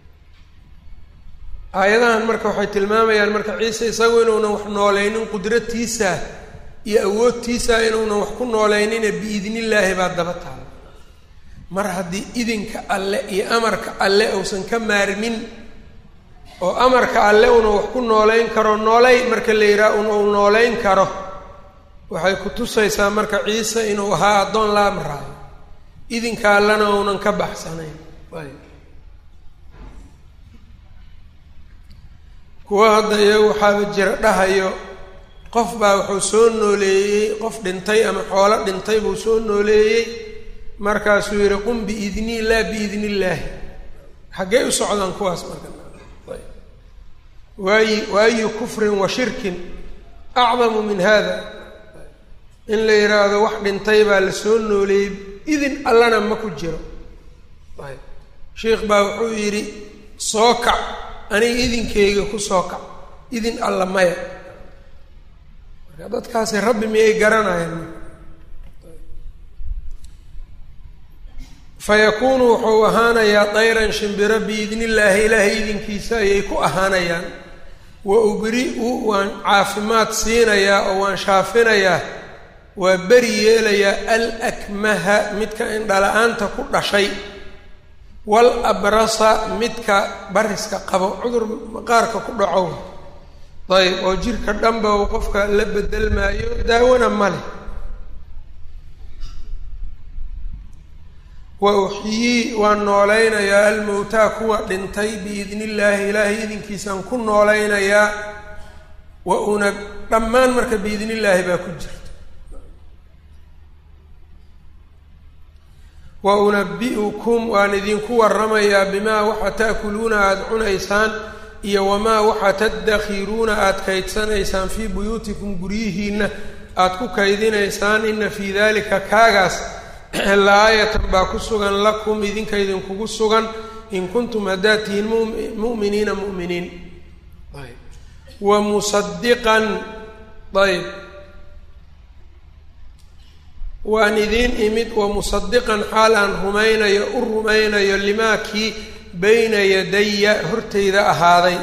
Speaker 1: aayadahan marka waxay tilmaamayaan marka ciise isagu inuunan wax nooleynin qudratiisa iyo awoodtiisa inuunan wax ku nooleynine biidnillaahi baa daba taala mar haddii idinka alle iyo amarka alle uusan ka maarmin oo amarka alle una wax ku nooleyn karo noolay marka la yidhaha un uu nooleyn karo waxay ku tusaysaa marka ciise inuu ahaa addoon la amraayo idinka allena uunan ka baxsanayn kuwa hadda iyagu waxaaba jira dhahayo qof baa wuxuu soo nooleeyey qof dhintay ama xoolo dhintay buu soo nooleeyey markaasuu yidhi qum biidnii laa biidni illaahi xaggee u socdaan kuwaas marka waayi waayu kufrin wa shirkin acdamu min hada in la yidhaahdo wax dhintay baa la soo nooleeyey idin allana ma ku jiro ayb sheikh baa wuxuu yidhi soo kac aniga idinkeyga ku soo kac idin alla maya marka dadkaasi rabbi miyay garanayaan fa yakuunu wuxuu ahaanayaa dayran shimbiro biidni illaahi ilaahay idinkiisa ayay ku ahaanayaan wa ubri-u waan caafimaad siinayaa oo waan shaafinayaa waa beri yeelayaa al akmaha midka indhala-aanta ku dhashay wal abrasa midka bariska qabo cudur maqaarka ku dhacow ayb oo jirka dhanba uu qofka la bedelmaayo daawona ma leh wa uxyii waan noolaynayaa almowtaa kuwa dhintay biidni illaahi ilaahay idinkiisaan ku noolaynayaa wa una dhammaan marka biidni illaahi baa ku jirta wa unabi'ukum waan idinku waramayaa bimaa waxa ta'kuluuna aada cunaysaan iyo wamaa waxaa tadakhiruuna aada kaydsanaysaan fii buyuutikum guryihiinna aada ku kaydinaysaan ina fii dalika kaagaas la-aayatan baa ku sugan lakum idinka idinkugu sugan in kuntum haddaad tihiin mu'miniina mu'miniin wa musadiqan ayb waan idiin imid wa musadiqan xaal aan rumaynayo u rumaynayo limaa kii bayna yadaya hortayda ahaaday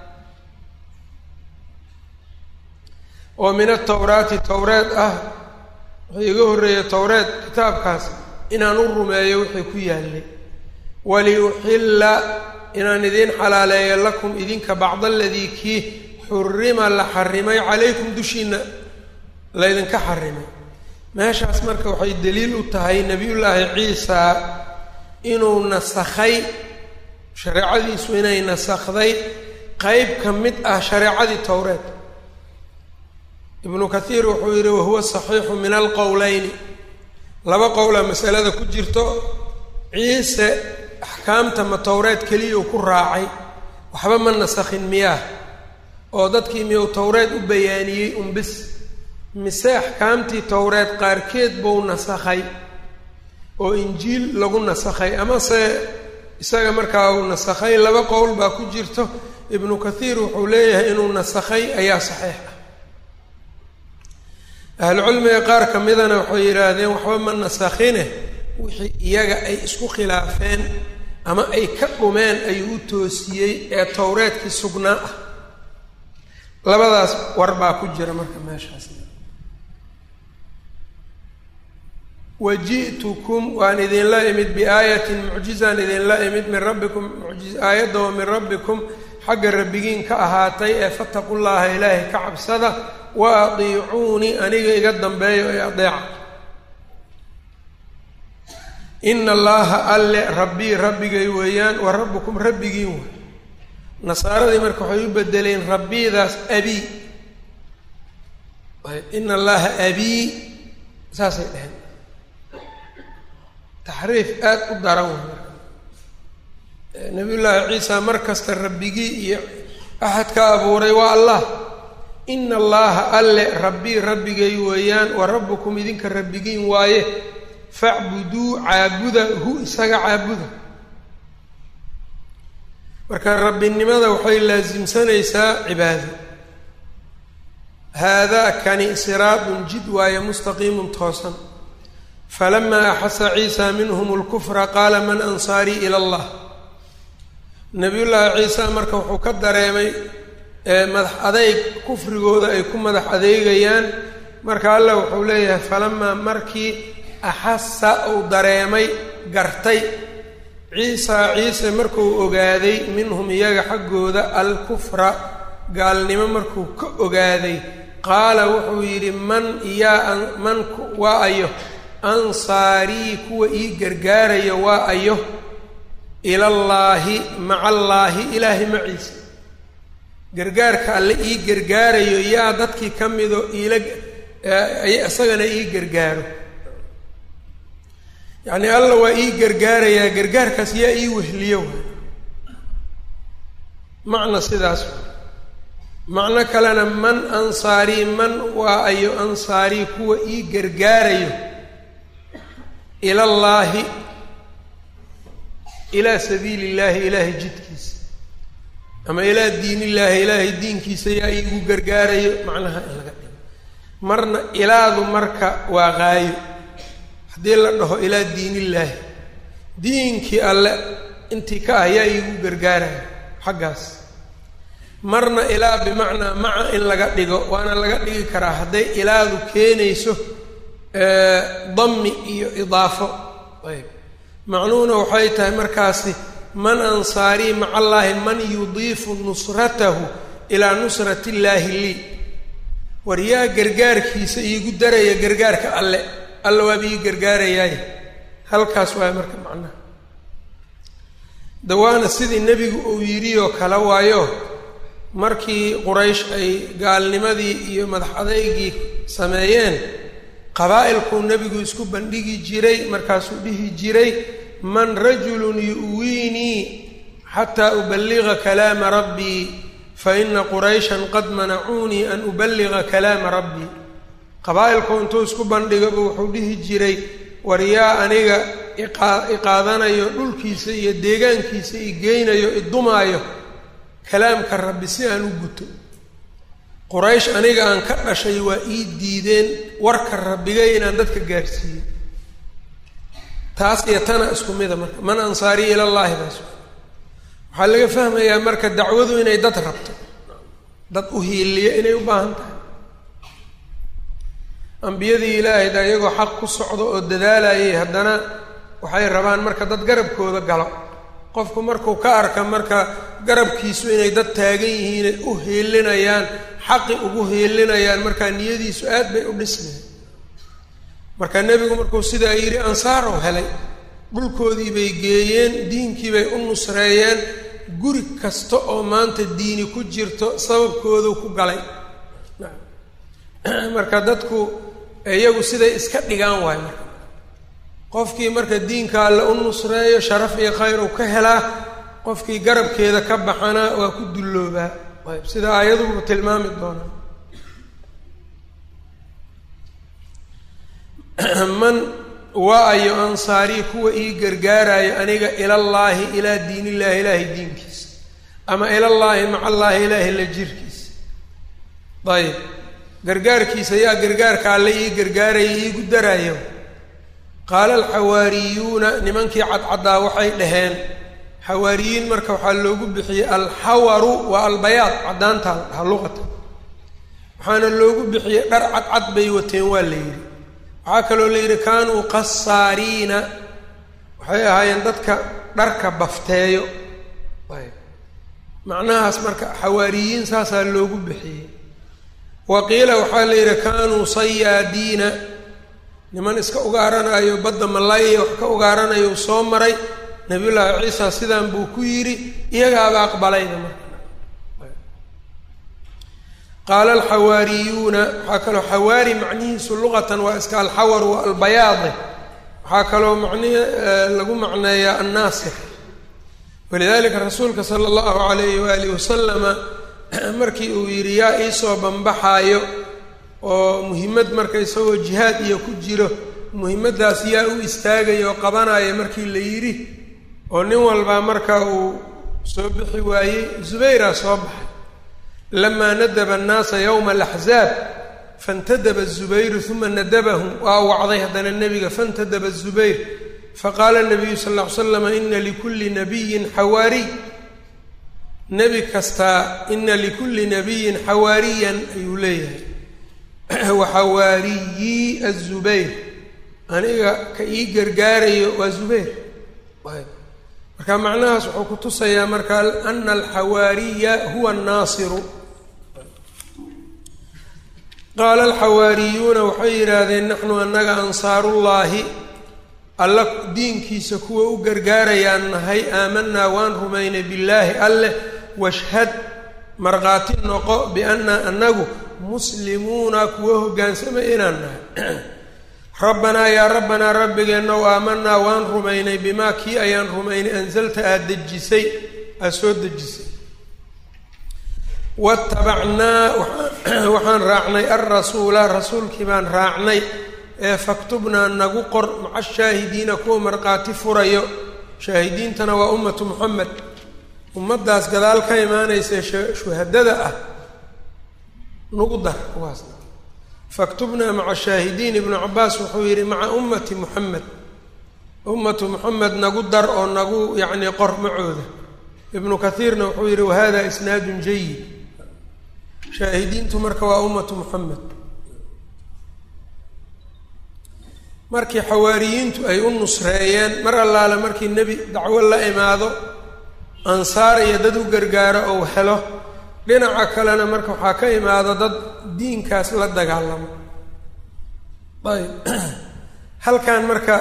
Speaker 1: oo min atawraati towreed ah wuxuu iga horreeyey towreed kitaabkaas inaan u rumeeyo wixii ku yaallay waliuxilla inaan idiin xalaaleeyo lakum idinka bacda aladii kii xurima la xarimay calaykum dushiina laydinka xarimay meeshaas marka waxay daliil u tahay nebiyullaahi ciisa inuu nasakhay shareecadiisu inay nasakhday qeyb ka mid ah shareecadii towreed ibnu kathiir wuxuu yidhi wahuwa saxiixu min alqowleyni laba qowla masalada ku jirto ciise axkaamta ma towreed keliya uu ku raacay waxba ma nasakhin miyaah oo dadkii miyuu towreed u bayaaniyey unbis mise axkaamtii towreed qaarkeed buu nasakhay oo injiil lagu nasakhay amase isaga markaa uu nasakhay laba qowl baa ku jirto ibnu kathiir wuxuu leeyahay inuu nasakhay ayaa saxiix ah ahlucilmiga qaar ka midana waxay yidhaahdeen waxba ma nasakhine wixii iyaga ay isku khilaafeen ama ay ka dhumeen ayuu u toosiyey ee towreedkii sugnaa ah labadaas war baa ku jira marka meeshaas waji'tukum waan idinla imid biaayatin mucjizaan idinla imid min rabbikum aayadda oo min rabbikum xagga rabbigiin ka ahaatay ee fataqu llaha ilaahay ka cabsada wa adiicuunii aniga iga dambeeyo ee adeeca ina allaha alle rabbii rabbigay weeyaan wa rabbukum rabbigiin wey nasaaradii marka waxay u bedeleen rabbidaas abii ina allaha abii saasay dheheen taxriif aada u daran wey marka nabiyullaahi ciisa mar kasta rabbigii iyo axad ka abuuray waa allah ina allaha alle rabbii rabbigay weeyaan wa rabbukum idinka rabbigiin waaye facbuduu caabuda hu isaga caabuda marka rabbinimada waxay laasimsanaysaa cibaado haadaa kani siraadun jid waaye mustaqiimun toosan falamaa axasa ciisa minhum lkufra qaala man ansaarii ila allah nabiyullaahi ciisa marka wuxuu ka dareemay madax adeyg kufrigooda ay ku madax adeegayaan marka allah wuxuu leeyahay falamaa markii axasa uu dareemay gartay ciisa ciise markuu ogaaday minhum iyaga xaggooda alkufra gaalnimo markuu ka ogaaday qaala wuxuu yidhi man yaa man waa ayo ansaarii kuwa ii gargaarayo waa ayo ilallaahi maca allaahi ilaahay maciisa gargaarka alle ii gargaarayo yaa dadkii ka mido iila isagana ii gargaaro yacni alla waa ii gargaarayaa gargaarkaas yaa ii wehliyo macna sidaas macno kalena man ansaarii man waa ayo ansaarii kuwa ii gargaarayo ilallaahi ilaa sabiili illaahi ilaahay jidkiisa ama ilaa diin illaahi ilaahay diinkiisa yaa iigu gargaarayo macnaha in laga dhigo marna ilaadu marka waa qaayo haddii la dhaho ilaa diinillaahi diinkii alle intii ka ah yaa iigu gargaarayo xaggaas marna ilaa bimacnaa maca in laga dhigo waana laga dhigi karaa hadday ilaadu keenayso dami iyo idaafo ayb macnuhuna waxay tahay markaasi man ansaarii maca allaahi man yudiifu nusratahu ilaa nusrati illaahi lii war yaa gargaarkiisa iigu daraya gargaarka alle alle waaba ii gargaarayaay halkaas waay marka macnaha dawaana sidii nebigu uu yidhi oo kale waayo markii quraysh ay gaalnimadii iyo madax adeygii sameeyeen qabaa'ilkuu nebigu isku bandhigi jiray markaasuu dhihi jiray man rajulun yu'wiinii xataa ubaliga kalaama rabbii faina qurayshan qad manacuunii an ubaliga kalaama rabbii qabaa'ilku intuu isku bandhigaba wuxuu dhihi jiray war yaa aniga iqaadanayo dhulkiisa iyo deegaankiisa i geynayo idumaayo kalaamka rabbi si aan u guto quraysh aniga aan ka dhashay waa ii diideen warka rabbigay inaan dadka gaarsiiyo taas iyo tana isku mida marka man ansaariya ilallaahi baas waxaa laga fahmayaa marka dacwadu inay dad rabto dad u hiiliya inay u baahan tahay ambiyadii ilaahayda iyagoo xaq ku socdo oo dadaalayay haddana waxay rabaan marka dad garabkooda galo qofku markuu ka arka marka garabkiisu inay dad taagan yihiinay u hiilinayaan xaqi ugu hiilinayaan markaa niyadiisu aad bay u dhismeen marka nebigu markuu sidaa yidhi ansaarow helay dhulkoodii bay geeyeen diinkii bay u nusreeyeen guri kasta oo maanta diini ku jirto sababkoodu ku galay marka dadku iyagu siday iska dhigaan waayo marka qofkii marka diinka alle u nusreeyo sharaf iyo khayr uu ka helaa qofkii garabkeeda ka baxana waa ku dulloobaa ayb sida aayadubu tilmaami doonaa man wa-ayo ansaarii kuwa ii gargaarayo aniga ilallaahi ilaa diinillaahi ilaahay diinkiisa ama ilallaahi maca allaahi ilaahi la jirkiisa ayb gargaarkiisa yaa gargaarka alle ii gargaaraya iigu daraayo qaala alxawaariyuuna nimankii cadcaddaa waxay dhaheen xawaariyiin marka waxaa loogu bixiyey alxawaru waa albayaad caddaanta ha luqata waxaana loogu bixiyey dhar cadcad bay wateen waa la yidhi waxaa kaloo la yidhi kaanuu qasaariina waxay ahaayeen dadka dharka bafteeyo ayb macnahaas marka xawaariyiin saasaa loogu bixiyey wa qiila waxaa la yidhi kaanuu sayaadiina niman iska ugaaranayo badda malaaya wax ka ugaaranayo soo maray nabiyullaahi ciisa sidaan buu ku yidhi iyagaaba aqbalayda marka qaala alxawaariyuuna waxaa kaloo xawaari macnihiisu luqatan waa iska alxawar wa albayaade waxaa kaloo macnihi lagu macneeyaa annaasir walidalika rasuulka sala allahu alayhi waalihi wasalama markii uu yidhi yaa iisoo bambaxaayo oo muhimmad marka isagoo jihaad iyo ku jiro muhimaddaas yaa u istaagaya oo qabanaya markii la yidhi oo nin walbaa marka uu soo bixi waayey zubayraa soo baxay lamaa nadaba annaasa yowma alaxzaab fantadaba zubayru uma nadabahum waa wacday haddana nebiga fantadaba zubayr faqaala nabiyu sal ll ly slam ina likulli nabiyin xawaariy nebi kastaa ina likulli nabiyin xawaariyan ayuu leeyahay waxawaariyii azubayr aniga ka ii gargaarayo waa zubayr marka macnahaas wuxuu ku tusayaa marka ana alxawaariya huwa annaasiru qaala alxawaariyuuna waxay yidhaahdeen naxnu annaga ansaarullaahi alla diinkiisa kuwa u gargaarayaan nahay aamanaa waan rumaynay billaahi alleh washhad markhaati noqo biannaa annagu muslimuuna kuwa hoggaansamay inaan nahay rabbanaa yaa rabbanaa rabbigeenna w aamanaa waan rumaynay bimaa kii ayaan rumaynay ansalta aada dejisay aada soo dejisay watabacnaa waxaan raacnay alrasuula rasuulkii baan raacnay ee faktubnaa nagu qor maca shaahidiina kuwa markhaati furayo shaahidiintana waa ummatu moxamed ummaddaas gadaal ka imaanaysa shuhadada ah nagu dar kuwaasna faktubnaa maca shaahidiin ibnu cabaas wuxuu yidhi maca ummati muxamed ummatu muxamed nagu dar oo nagu yacnii qor macooda ibnu kathiirna wuxuu yidhi wahada isnaadun jayid shaahidiintu marka waa ummatu muxamed markii xawaariyiintu ay u nusreeyeen mar allaale markii nebi dacwo la imaado ansaar iyo dad u gargaaro ou helo dhinaca kalena marka waxaa ka imaado dad diinkaas la dagaalamo ayb halkan marka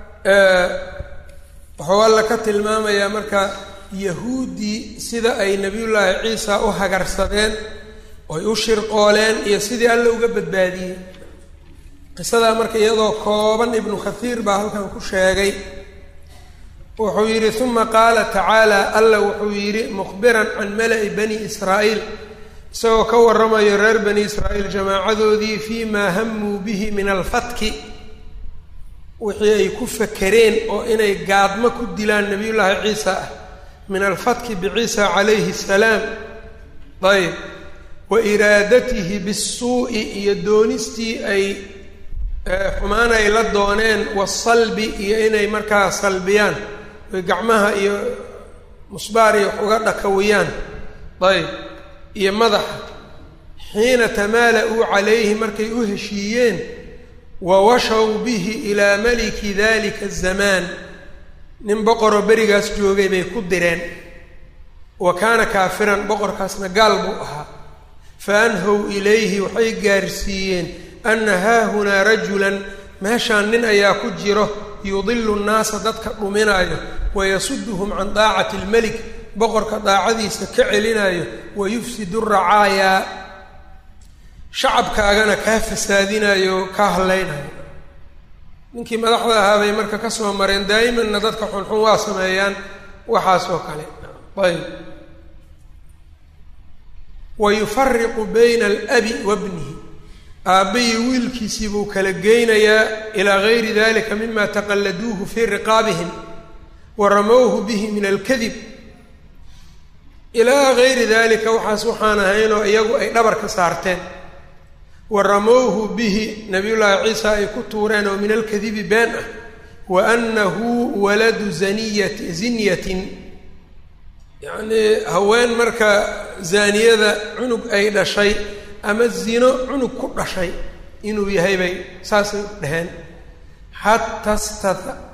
Speaker 1: wuxuu alla ka tilmaamayaa marka yahuuddii sida ay nebiyullaahi ciisa u hagarsadeen oy u shirqooleen iyo sidii alla uga badbaadiyey qisadaa marka iyadoo kooban ibnu kathiir baa halkan ku sheegay wuxuu yidhi uma qaala tacaala alla wuxuu yidhi mukhbiran can mala'i bani israa'iil isagoo ka warramayo reer bani israa'iil jamaacadoodii fii maa hamuu bihi min alfatki wixii ay ku fakereen oo inay gaadmo ku dilaan nebiyullaahi ciisa ah min alfatki biciisa calayhi salaam ayb wa iraadatihi bisuu'i iyo doonistii ay xumaan ay la dooneen wasalbi iyo inay markaa salbiyaan oy gacmaha iyo musbaar iyo wax uga dhakawiyaan ayb iyo madaxa xiina tamaala-uu calayhi markay u heshiiyeen wa washaw bihi ilaa maliki dalika azamaan nin boqoroo berigaas joogay bay ku direen wa kaana kaafiran boqorkaasna gaal buu ahaa fa anhow ilayhi waxay gaarsiiyeen anna haahunaa rajulan meeshaan nin ayaa ku jiro yudilu nnaasa dadka dhuminaayo wayasuduhum can daacati almelik boqorka daacadiisa ka celinayo wa yufsidu racaayaa shacabkaagana kaa fasaadinayo oo kaa hadlaynayo ninkii madaxda ahaa bay marka ka soo mareen daa'imanna dadka xunxun waa sameeyaan waxaas oo kale ayb wa yufariqu bayna alabi wa bnihi aabbayi wiilkiisii buu kala geynayaa ilaa gayri dalika mima taqalladuuhu fii riqaabihim wa ramowhu bihi min alkadib ilaa gayri dalika waxaas waxaan ahaynoo iyagu ay dhabarka saarteen wa ramowhu bihi nabiyullaahi ciisa ay ku tuureen oo min alkadibi been ah wa annahu waladu zaniyati zinyatin yacnii haween marka zaaniyada cunug ay dhashay ama zino cunug ku dhashay inuu yahay bay saasay dhaheen xata sta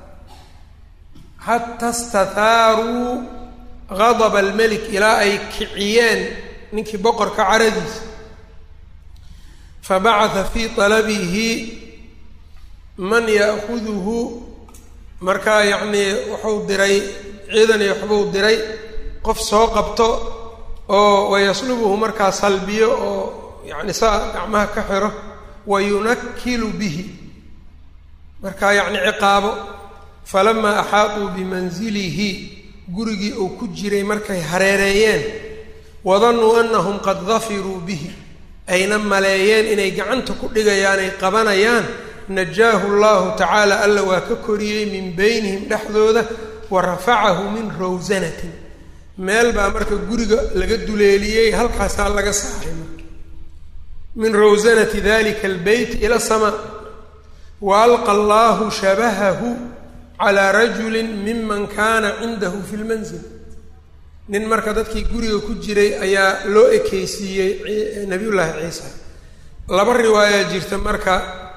Speaker 1: xata istathaaruu gadaba almelik ilaa ay kiciyeen ninkii boqorka caradiisa fabacatha fii talabihi man ya'kuduhu markaa yacnii wuxuu diray ciidan iyo waxbuu diray qof soo qabto oo wayaslubuhu markaa salbiyo oo yacni saa gacmaha ka xiro wa yunakilu bihi markaa yacni ciqaabo falamaa axaatuu bimanzilihi gurigii uu ku jiray markay hareereeyeen wadannuu annahum qad dafiruu bihi ayna maleeyeen inay gacanta ku dhigayaan ay qabanayaan najaahu llahu tacaala alla waa ka koriyey min beynihim dhexdooda wa rafacahu min rawsanatin meel baa marka guriga laga duleeliyey halkaasaa laga saaray marka min rawsanati dalika albeyt ila samaa wa alqa allahu shabahahu calaa rajulin miman kaana cindahu fi lmanzil nin marka dadkii guriga ku jiray ayaa loo ekeysiiyey nabiyullaahi ciisa laba riwaaya jirta marka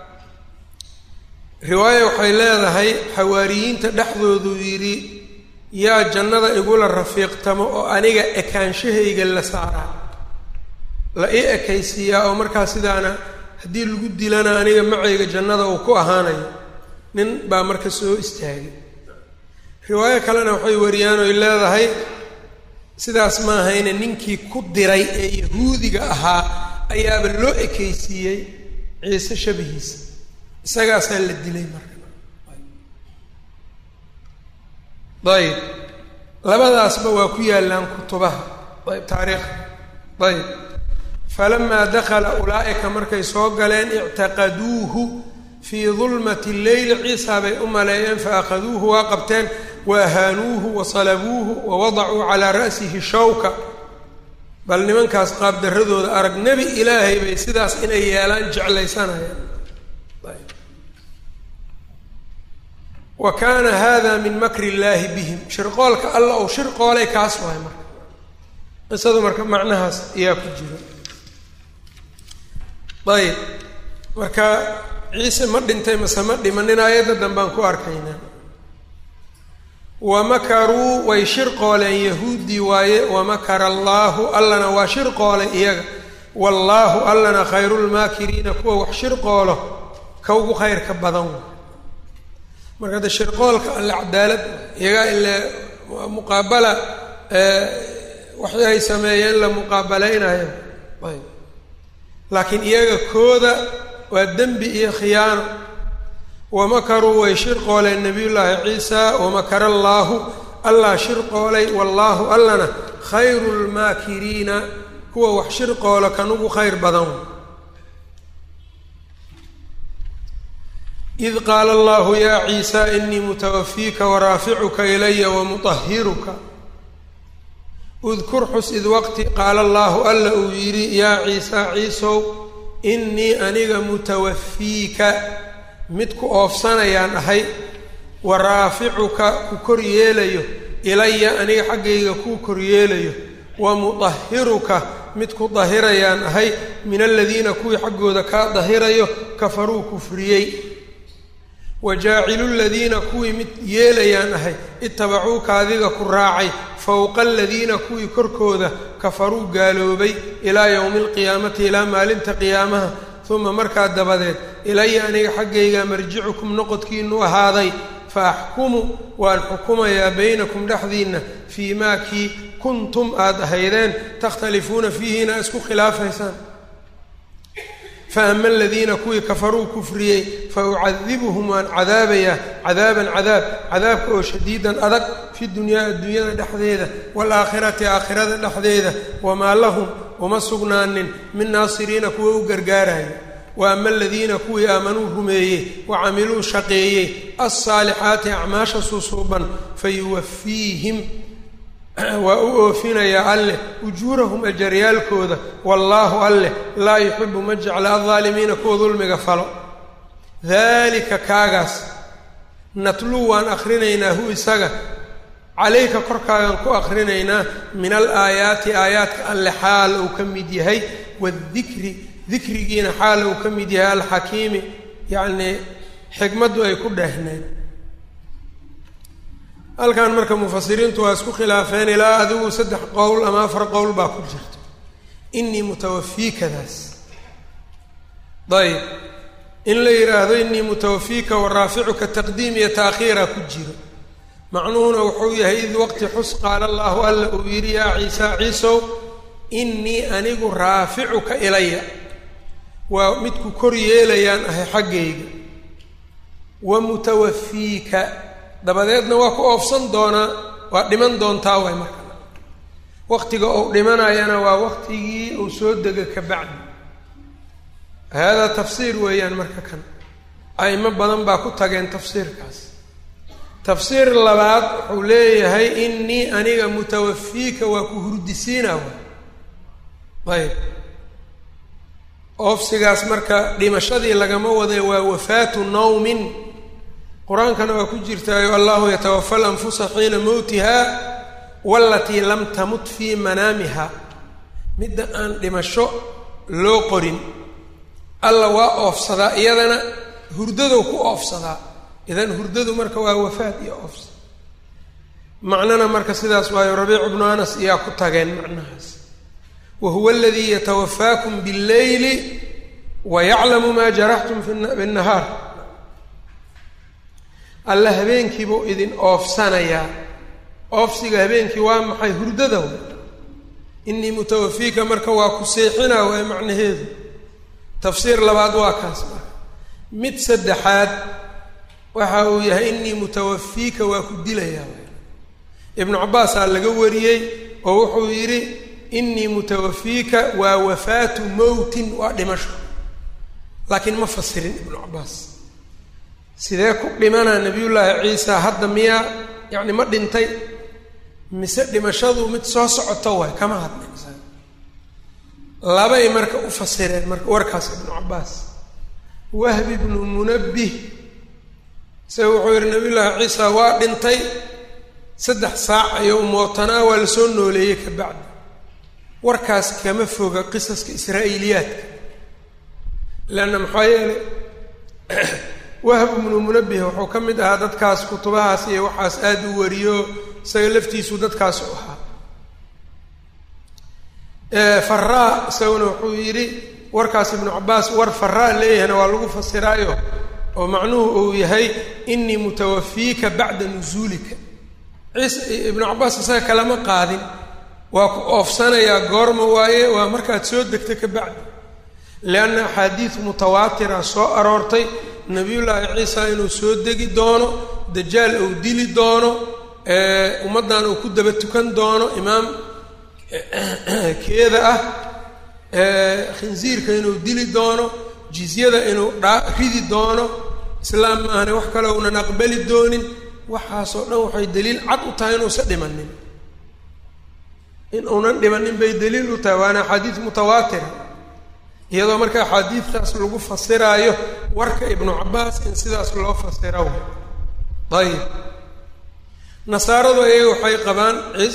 Speaker 1: riwaaya waxay leedahay xawaariyiinta dhexdoodu yidhi yaa jannada igula rafiiqtamo oo aniga ekaanshahayga la saaraa la ii ekaysiiyaa oo markaa sidaana haddii lagu dilana aniga macayga jannada uu ku ahaanayo nin baa marka soo istaagay riwaayo kalena waxay wariyaan oy leedahay sidaas ma ahayne ninkii ku diray ee yahuudiga ahaa ayaaba loo ekaysiiyey ciise shabihiisa isagaasaa la dilay marka ayb labadaasba waa ku yaallaan kutubaha ayb taariikha ayb falamaa dakala ulaa'ika markay soo galeen ictaqaduuhu fii dulmati leyli ciisaa bay u maleeyeen faakhaduuhu waa qabteen wa ahaanuuhu wa salabuuhu wa wadacuu calaa ra'sihi shawka bal nimankaas qaabdarradooda arag nebi ilaahay bay sidaas inay yeelaan jeclaysanayaan wa kaana hada min makri illaahi bihim shirqoolka alla ou shirqoolay kaas waay marka qisadu marka macnahaas ayaa ku jira ayb marka ciise ma dhintay mase ma dhimanin aayadda danbaan ku arkaynaa wa makaruu way shirqooleen yahuuddii waaye wamakara allaahu allana waa shirqoolay iyaga wallaahu allana khayrulmaakiriina kuwa wax shirqoolo ka ugu khayrka badan wa marka de shirqoolka alle cadaalad iyagaa ile muqaabala waxay ay sameeyeen la muqaabalaynayo ayb laakiin iyaga kooda waa dembi iyo khiyaano wamakaruu way shirqooleen nebiyullaahi ciisa wamakara allaahu allah shirqoolay wallaahu allana khayru lmaakiriina kuwa wax shirqoola kan ugu khayr badan id qaala allahu yaa ciisa inii mutawafiika waraaficuka ilaya wamuطahiruka udkur xus id waqti qaala allaahu alla uu yidhi yaa ciisa ciisow innii aniga mutawafiika mid ku oofsanayaan ahay wa raaficuka ku kor yeelayo ilaya aniga xaggayga kuu kor yeelayo wa mudahiruka mid ku dahirayaan ahay min aladiina kuwii xaggooda kaa dahirayo kafaruu kufriyey wa jaacilu ladiina kuwii mid yeelayaan ahay itabacuuka adiga ku raacay fowqa aladiina kuwii korkooda kafaruu gaaloobay ilaa yowmi alqiyaamati ilaa maalinta qiyaamaha uma markaa dabadeed ilaya aniga xaggayga marjicukum noqodkiinu ahaaday fa axkumu waan xukumayaa baynakum dhexdiinna fii maa kii kuntum aada ahaydeen takhtalifuuna fiihi inaa isku khilaafaysaan fa ama aladiina kuwii kafaruu kufriyey fa ucadibuhum waan cadaabayaa cadaaban cadaab cadaabka oo shadiidan adag fi dunyaa adduunyada dhexdeeda waalaakhirati aakhirada dhexdeeda wamaa lahum uma sugnaanin min naasiriina kuwa u gargaaraya wa ama aladiina kuwii aamanuu rumeeyey wa camiluu shaqeeyey alsaalixaati acmaasha susuuban fayuwafiihim waa u oofinayaa alleh ujuurahum ajaryaalkooda wallaahu alleh laa yuxibu ma jecla aldaalimiina kuwa dulmiga falo daalika kaagaas natluu waan akrinaynaa hu isaga calayka korkaagan ku akrinaynaa min alaayaati aayaadka alle xaal uu ka mid yahay wadikri dikrigiina xaal uu ka mid yahay alxakiimi yacnii xikmaddu ay ku dheehneed halkan marka mufasiriintu waa isku khilaafeen ilaa adigu saddex qowl ama afar qowl baa ku jirta inii mutawafiikadaas ayb in la yidhaahdo inii mutawafiika wa raaficuka taqdiim iyo taakhiira ku jiro macnuhuna wuxuu yahay id waqti xus qaala allaahu alla uu yidhi yaa ciisa ciisow innii anigu raaficuka ilaya waa midku kor yeelayaan ahay xaggayga wa mutawafiika dabadeedna waa ku oofsan doonaa waa dhiman doontaa way marka waqtiga uu dhimanayana waa waqtigii uu soo dega ka bacdi haadaa tafsiir weeyaan marka kan a'imo badan baa ku tageen tafsiirkaas tafsiir labaad wuxuu leeyahay innii aniga mutawafiika waa ku hurdisiina wa ayb oofsigaas marka dhimashadii lagama wada waa wafaatu nawmin qur-aankana waa ku jirtaayo allahu yatawafa alanfusa xiina mowtiha walatii lam tamut fii manaamiha midda aan dhimasho loo qorin alla waa oofsadaa iyadana hurdadow ku oofsadaa idan hurdadu marka waa wafaad iyo oofsad macnana marka sidaas waayo rabiicu bnu anas iyaa ku tageen macnahaas wa huwa aladii yatawafaakum billeyli wa yaclamu maa jaraxtum binnahaar alla habeenkiibuu idin oofsanayaa oofsiga habeenkii waa maxay hurdada inii mutawafiika marka waa ku seexinaa waay macnaheedu tafsiir labaad waa kaas marka mid saddexaad waxa uu yahay inii mutawafiika waa ku dilayaa ibnu cabaasaa laga wariyey oo wuxuu yidhi inii mutawafiika waa wafaatu mowtin waa dhimasho laakiin ma fasirin ibnu cabaas sidee ku dhimanaa nabiyullaahi ciisa hadda miyaa yacni ma dhintay mise dhimashadu mid soo socoto waay kama hadlin labay marka u fasireen marka warkaas ibnu cabaas wahbi ibnu munabbih isaga wuxuu yidhi nabiyullaahi ciisa waa dhintay saddex saac ayuu mootanaa waa lasoo nooleeyey ka bacdi warkaas kama foga qisaska israa'iiliyaadka leanna maxaa yeelay wahb ibnu munabbih wuxuu ka mid ahaa dadkaas kutubahaas iyo waxaas aada u wariyo isaga laftiisu dadkaas u ahaa faraa isaguna wuxuu yidhi warkaas ibnu cabaas war faraa leeyahayna waa lagu fasiraayo oo macnuhu uu yahay inii mutawafiika bacda nusuulika ciise ibnu cabaas isaga kalama qaadin waa ku oofsanayaa goorma waaye waa markaad soo degta ka bacdi lianna axaadiid mutawaatira soo aroortay nebiyullaahi ciisa inuu soo degi doono dajaal uu dili doono ummaddan uu ku daba tukan doono imaam keeda ah khinsiirka inuu dili doono jizyada inuu dhaa ridi doono islaam maahane wax kale uunan aqbali doonin waxaasoo dhan waxay daliil cad u tahay inuusa dhimanin in uunan dhimanin bay daliil u tahay waana axaadiis mutawaatira iyadoo marka axaadiidtaas lagu fasiraayo warka ibnu cabaas in sidaas loo fasira ayib nasaaradu ayaga waxay qabaan ciis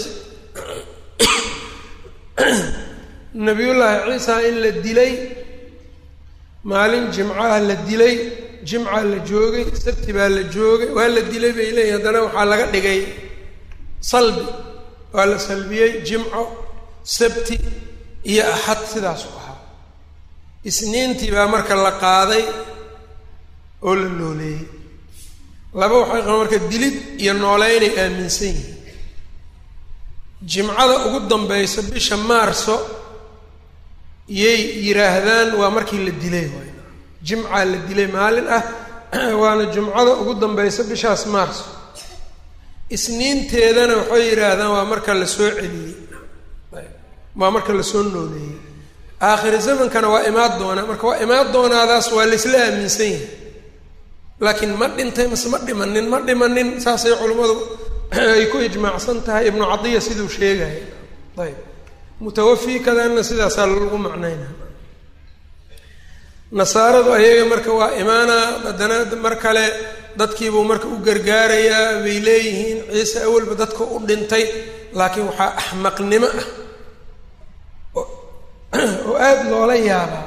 Speaker 1: nabiyullaahi ciisa in la dilay maalin jimcaha la dilay jimca la joogay sabti baa la joogay waa la dilay bay leeyihin haddana waxaa laga dhigay salbi waa la salbiyey jimco sabti iyo axad sidaasu ahaa isniintii baa marka la qaaday oo la nooleeyey laba waxay qabaan marka dilid iyo nooleynay aaminsan yihiin jimcada ugu dambaysa bisha maarso yay yidhaahdaan waa markii la dilay waay jimcaa la dilay maalin ah waana jumcada ugu dambaysa bishaas maarso isniinteedana waxay yidhaahdaan waa marka la soo celiyey waa marka lasoo nooleeyey aakhiri zamankana waa imaan doonaa marka waa imaan doonaadaas waa laisla aaminsan yahay laakiin ma dhintay mase ma dhimanin ma dhimanin saasay culimmadu ay ku ijmaacsan tahay ibnu cadiya siduu sheegaya ayb mutawafi kadanna sidaasaa lagu macnayna nasaaradu ayaga marka waa imaanaa haddana mar kale dadkiibuu marka u gargaarayaa bay leeyihiin ciise awalba dadka u dhintay laakiin waxaa axmaqnimo ah oo aada loola yaabaa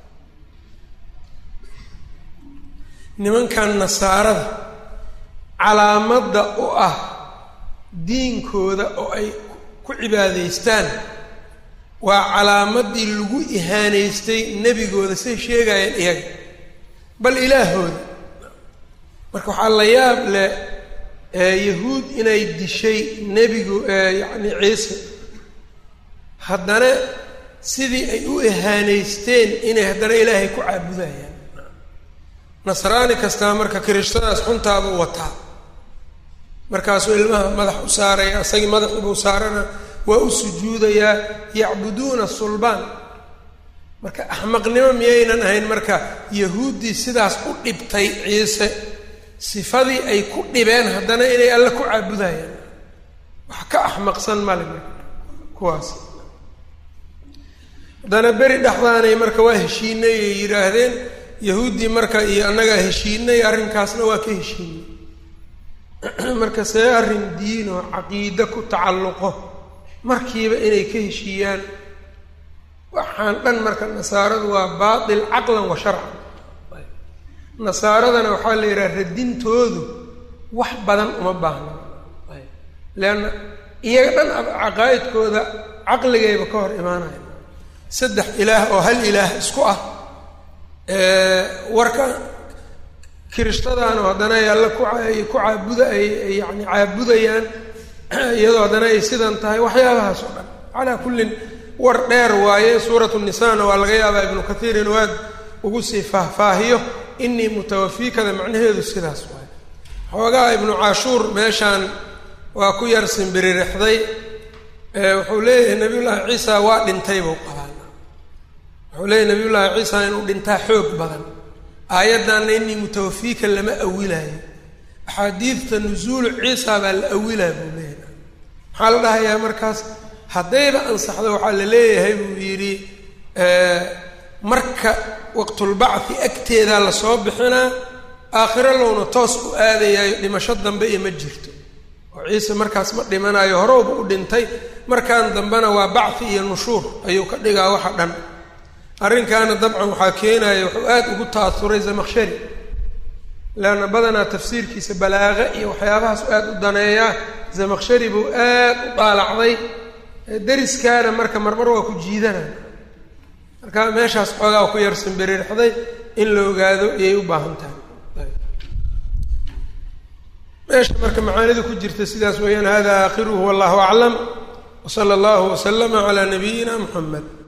Speaker 1: nimankan nasaarada calaamadda u ah diinkooda oo ay ku cibaadaystaan waa calaamadii lagu ihaanaystay nebigooda say sheegayeen iyaga bal ilaahooda marka waxaa la yaab leh yahuud inay dishay nebigu yacni ciise haddana sidii ay u ihaanaysteen inay haddana ilaahay ku caabudayaan nasraani kastaa marka kirishadaas xuntaabuu wataa markaasuu ilmaha madax u saaraya isagii madaxiibuu saarana waa u sujuudayaa yacbuduuna sulbaan marka axmaqnimo miyaynan ahayn marka yahuuddii sidaas u dhibtay ciise sifadii ay ku dhibeen haddana inay alle ku caabudayaan wax ka axmaqsan male marka kuwaas haddana beri dhexdaanay marka waa heshiinay ay yidhaahdeen yahuuddii marka iyo annagaa heshiinay arrinkaasna waa ka heshiinay marka see arrin diin oo caqiide ku tacalluqo markiiba inay ka heshiiyaan waxaan dhan marka nasaaradu waa baatil caqlan wa sharcan nasaaradana waxaa la yidhaha radintoodu wax badan uma baahna leanna iyaga dhan caqaa'idkooda caqligayba ka hor imaanaya saddex ilaah oo hal ilaah isku ah warka kirishadaanu haddana ay alle ku ay ku caabuda ay yani caabudayaan iyadoo haddana ay sidan tahay waxyaabahaas oo dhan calaa kullin war dheer waaye suuratu nisaana waa laga yaabaa ibnu kathiir inuu aad ugu sii faahfaahiyo inii mutawafiikada macnaheedu sidaas waaye xoogaha ibnu caashuur meeshaan waa ku yar simbiririxday wuxuu leeyahay nabiyullaahi ciisa waa dhintay buu qabaan wuxuu leeyahy nabiyullaahi ciisa inuu dhintaa xoog badan aayaddanna inii mutawafiika lama awilayo axaadiidta nusuulu ciisa baa la awilaa buu leeyahay maxaa la dhahayaa markaas haddayba ansaxdo waxaa la leeyahay buu yidhi marka waqtulbacthi agteedaa lasoo bixinaa aakhiro lowna toos u aadayaayo dhimasho dambe iyo ma jirto oo ciise markaas ma dhimanayo horowba u dhintay markaan dambena waa bacthi iyo nushuur ayuu ka dhigaa waxa dhan arrinkaana dabcan waxaa keenaya wuxuu aad ugu ta'asuray zamakhshari leanna badanaa tafsiirkiisa balaaqa iyo waxyaabahaas aad u daneeyaa zamakhshari buu aad u daalacday deriskaana marka marmar waa ku jiidanaya marka meeshaas xoogaa ku yar simbiririxday in la ogaado ayay u baahan tahay meesha marka macaanida ku jirta sidaas weeyaan hada aakhiruhu wallahu aclam wsala allahu waslama calaa nabiyina muxamed